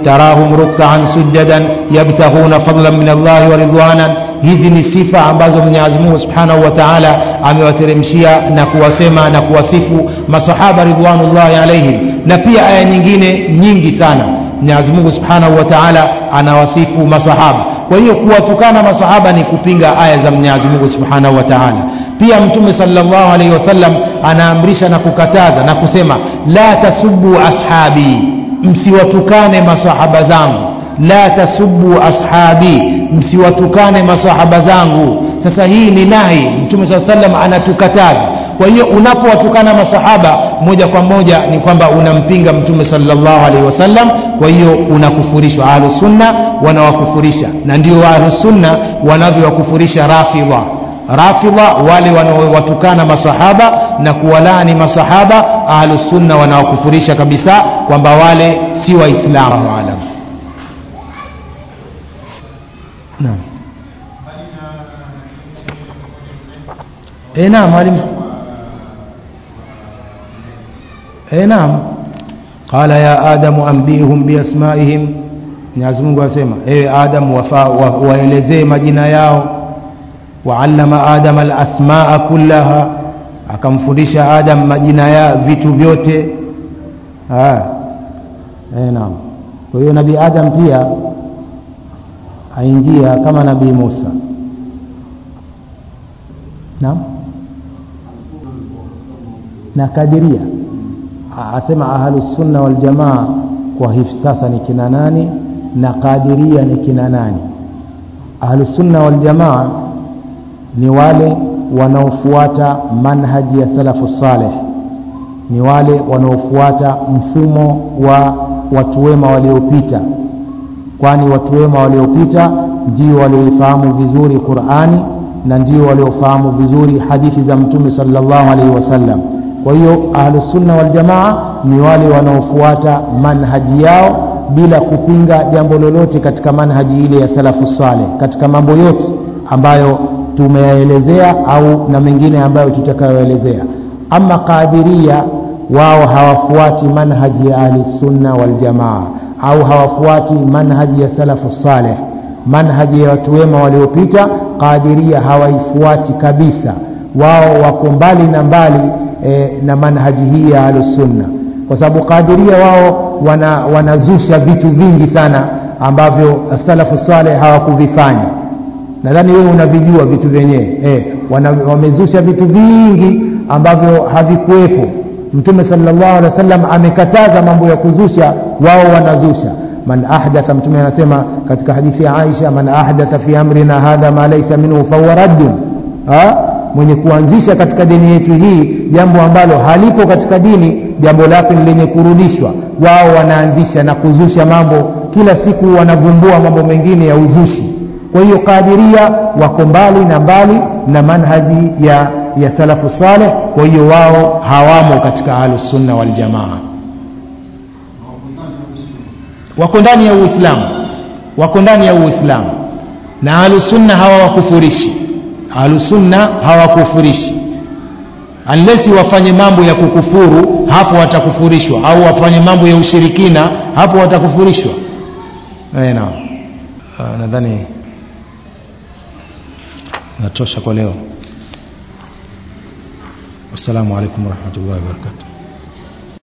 tarahum ruk'an sujadan yabtaghuna fadlan min Allah wa ridwanan hizi ni sifa ambazo Mwenyezi Mungu Subhanahu wa Ta'ala amewateremshia na kuwasema na kuwasifu masahaba ridwanullahi alaihim na pia aya nyingine nyingi sana Mwenyezi Mungu Subhanahu wa Ta'ala anawasifu masahaba kwa hiyo kuwatukana masahaba ni kupinga aya za Mwenyezi Mungu Subhanahu wa Ta'ala pia mtume sallallahu alaihi wasallam anaamrisha na kukataza na kusema la tasubbu ashabi msiwatukane masahaba zangu la tasubbu ashabi msiwatukane masahaba zangu sasa hii ni nahi mtume saa sallam anatukataza kwa hiyo unapowatukana masahaba moja kwa moja ni kwamba unampinga mtume sallallahu alaihi wasallam kwa hiyo unakufurishwa ahlusunna wanawakufurisha na ndio ahlusunna wanavyowakufurisha rafidha rafidha wale wanaowatukana masahaba na kuwalaani masahaba ahlusunna wanawakufurisha kabisa kwamba wale si waislamu alam naam eh naam mwalimu eh naam qala ya adamu ambihum biasmaihim Mwenyezi Mungu asema ewe Adam waelezee wa, majina yao waallama Adam alasmaa kullaha akamfundisha Adam majina ya vitu vyote ah eh naam kwa hiyo nabii Adam pia aingia kama nabii Musa naam na kadiria asema ahlusunna waljamaa kwa hivi sasa ni kina nani na kadiria ni kina nani ahlusunna waljamaa ni wale wanaofuata manhaji ya salafu saleh ni wale wanaofuata mfumo wa watu wema waliopita kwani watu wema waliopita ndio walioifahamu vizuri qurani na ndio waliofahamu vizuri hadithi za mtume sallallahu alaihi wasallam kwa hiyo ahlusunna waljamaa ni wale wanaofuata manhaji yao bila kupinga jambo lolote katika manhaji ile ya salafu saleh katika mambo yote ambayo tumeyaelezea au na mengine ambayo tutakayoelezea ama qadiria wao hawafuati manhaji ya ahlisunna waljamaa au hawafuati manhaji ya salafu saleh manhaji ya watu wema waliopita qadiria hawaifuati kabisa wao wako mbali na mbali e, na manhaji hii ya ahlusunna kwa sababu qadiria wao wana, wanazusha vitu vingi sana ambavyo salafu saleh hawakuvifanya nadhani wewe unavijua vitu vyenyewe e, wamezusha vitu vingi ambavyo havikuwepo mtume sallallahu alaihi wasallam amekataza mambo ya kuzusha wao wanazusha man ahdatha mtume anasema katika hadithi ya Aisha man ahdatha fi amrina hadha ma laysa minhu fahuwa raddun mwenye kuanzisha katika dini yetu hii jambo ambalo halipo katika dini jambo lake ni lenye kurudishwa wao wanaanzisha na kuzusha mambo kila siku wanavumbua mambo mengine ya uzushi kwa hiyo kadiria wako mbali na mbali na manhaji ya, ya salafu saleh kwa hiyo wao hawamo katika ahlusunna waljamaa wako ndani ya uislamu wako ndani ya uislamu na ahlusunna hawawakufurishi ahlusunna hawakufurishi unless wafanye mambo ya kukufuru hapo watakufurishwa au wafanye mambo ya ushirikina hapo watakufurishwa naam nadhani natosha kwa leo wassalamu alaikum warahmatullahi wabarakatuh